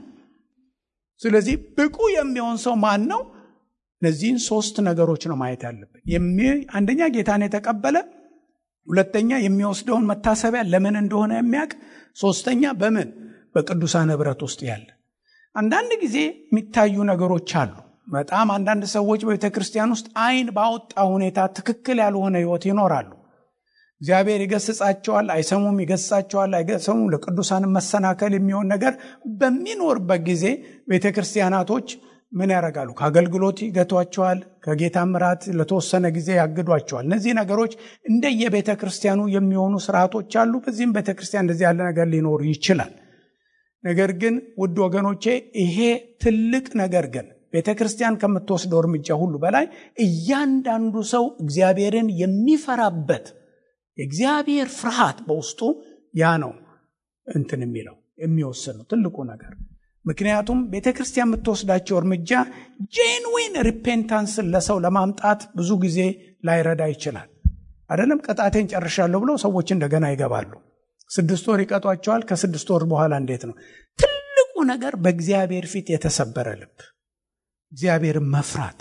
ስለዚህ ብቁ የሚሆን ሰው ማን ነው? እነዚህን ሶስት ነገሮች ነው ማየት ያለብን። አንደኛ ጌታን የተቀበለ፣ ሁለተኛ የሚወስደውን መታሰቢያ ለምን እንደሆነ የሚያውቅ፣ ሶስተኛ በምን በቅዱሳን ህብረት ውስጥ ያለ። አንዳንድ ጊዜ የሚታዩ ነገሮች አሉ። በጣም አንዳንድ ሰዎች በቤተ ክርስቲያን ውስጥ አይን ባወጣ ሁኔታ ትክክል ያልሆነ ህይወት ይኖራሉ። እግዚአብሔር ይገስጻቸዋል፣ አይሰሙም፣ ይገስጻቸዋል፣ አይሰሙም። ለቅዱሳን መሰናከል የሚሆን ነገር በሚኖርበት ጊዜ ቤተ ክርስቲያናቶች ምን ያደርጋሉ? ከአገልግሎት ይገቷቸዋል። ከጌታ ምራት ለተወሰነ ጊዜ ያግዷቸዋል። እነዚህ ነገሮች እንደየቤተ ክርስቲያኑ የሚሆኑ ስርዓቶች አሉ። በዚህም ቤተ ክርስቲያን እንደዚህ ያለ ነገር ሊኖር ይችላል። ነገር ግን ውድ ወገኖቼ ይሄ ትልቅ ነገር ግን ቤተ ክርስቲያን ከምትወስደው እርምጃ ሁሉ በላይ እያንዳንዱ ሰው እግዚአብሔርን የሚፈራበት የእግዚአብሔር ፍርሃት በውስጡ ያ ነው እንትን የሚለው የሚወስነው ትልቁ ነገር። ምክንያቱም ቤተ ክርስቲያን የምትወስዳቸው እርምጃ ጄንዊን ሪፔንታንስን ለሰው ለማምጣት ብዙ ጊዜ ላይረዳ ይችላል። አይደለም ቅጣቴን ጨርሻለሁ ብለው ሰዎች እንደገና ይገባሉ። ስድስት ወር ይቀጧቸዋል። ከስድስት ወር በኋላ እንዴት ነው? ትልቁ ነገር በእግዚአብሔር ፊት የተሰበረ ልብ፣ እግዚአብሔርን መፍራት።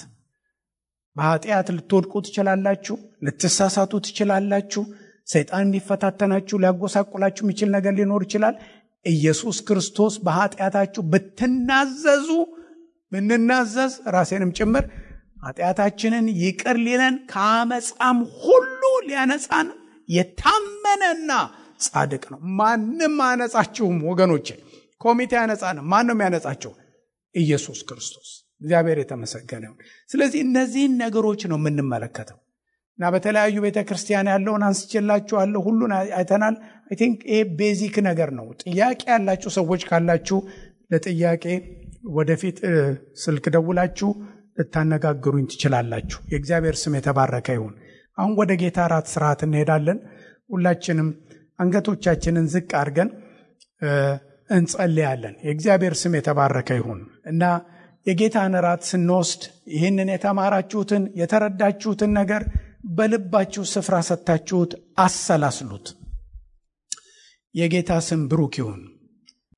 በኃጢአት ልትወድቁ ትችላላችሁ፣ ልትሳሳቱ ትችላላችሁ። ሰይጣን ሊፈታተናችሁ ሊያጎሳቁላችሁ የሚችል ነገር ሊኖር ይችላል። ኢየሱስ ክርስቶስ በኃጢአታችሁ ብትናዘዙ ብንናዘዝ ራሴንም ጭምር ኃጢአታችንን ይቅር ሊለን ከአመፃም ሁሉ ሊያነጻን የታመነና ጻድቅ ነው። ማንም አያነጻችሁም ወገኖቼ። ኮሚቴ ያነጻንም። ማን ነው የሚያነጻቸው? ኢየሱስ ክርስቶስ። እግዚአብሔር የተመሰገነ ይሁን። ስለዚህ እነዚህን ነገሮች ነው የምንመለከተው እና በተለያዩ ቤተ ክርስቲያን ያለውን አንስቼላችኋለሁ። ሁሉን አይተናል። አይ ቲንክ ይሄ ቤዚክ ነገር ነው። ጥያቄ ያላችሁ ሰዎች ካላችሁ ለጥያቄ ወደፊት ስልክ ደውላችሁ ልታነጋግሩኝ ትችላላችሁ። የእግዚአብሔር ስም የተባረከ ይሁን። አሁን ወደ ጌታ እራት ስርዓት እንሄዳለን። ሁላችንም አንገቶቻችንን ዝቅ አድርገን እንጸልያለን። የእግዚአብሔር ስም የተባረከ ይሁን እና የጌታን እራት ስንወስድ ይህንን የተማራችሁትን የተረዳችሁትን ነገር በልባችሁ ስፍራ ሰጥታችሁት አሰላስሉት። የጌታ ስም ብሩክ ይሁን።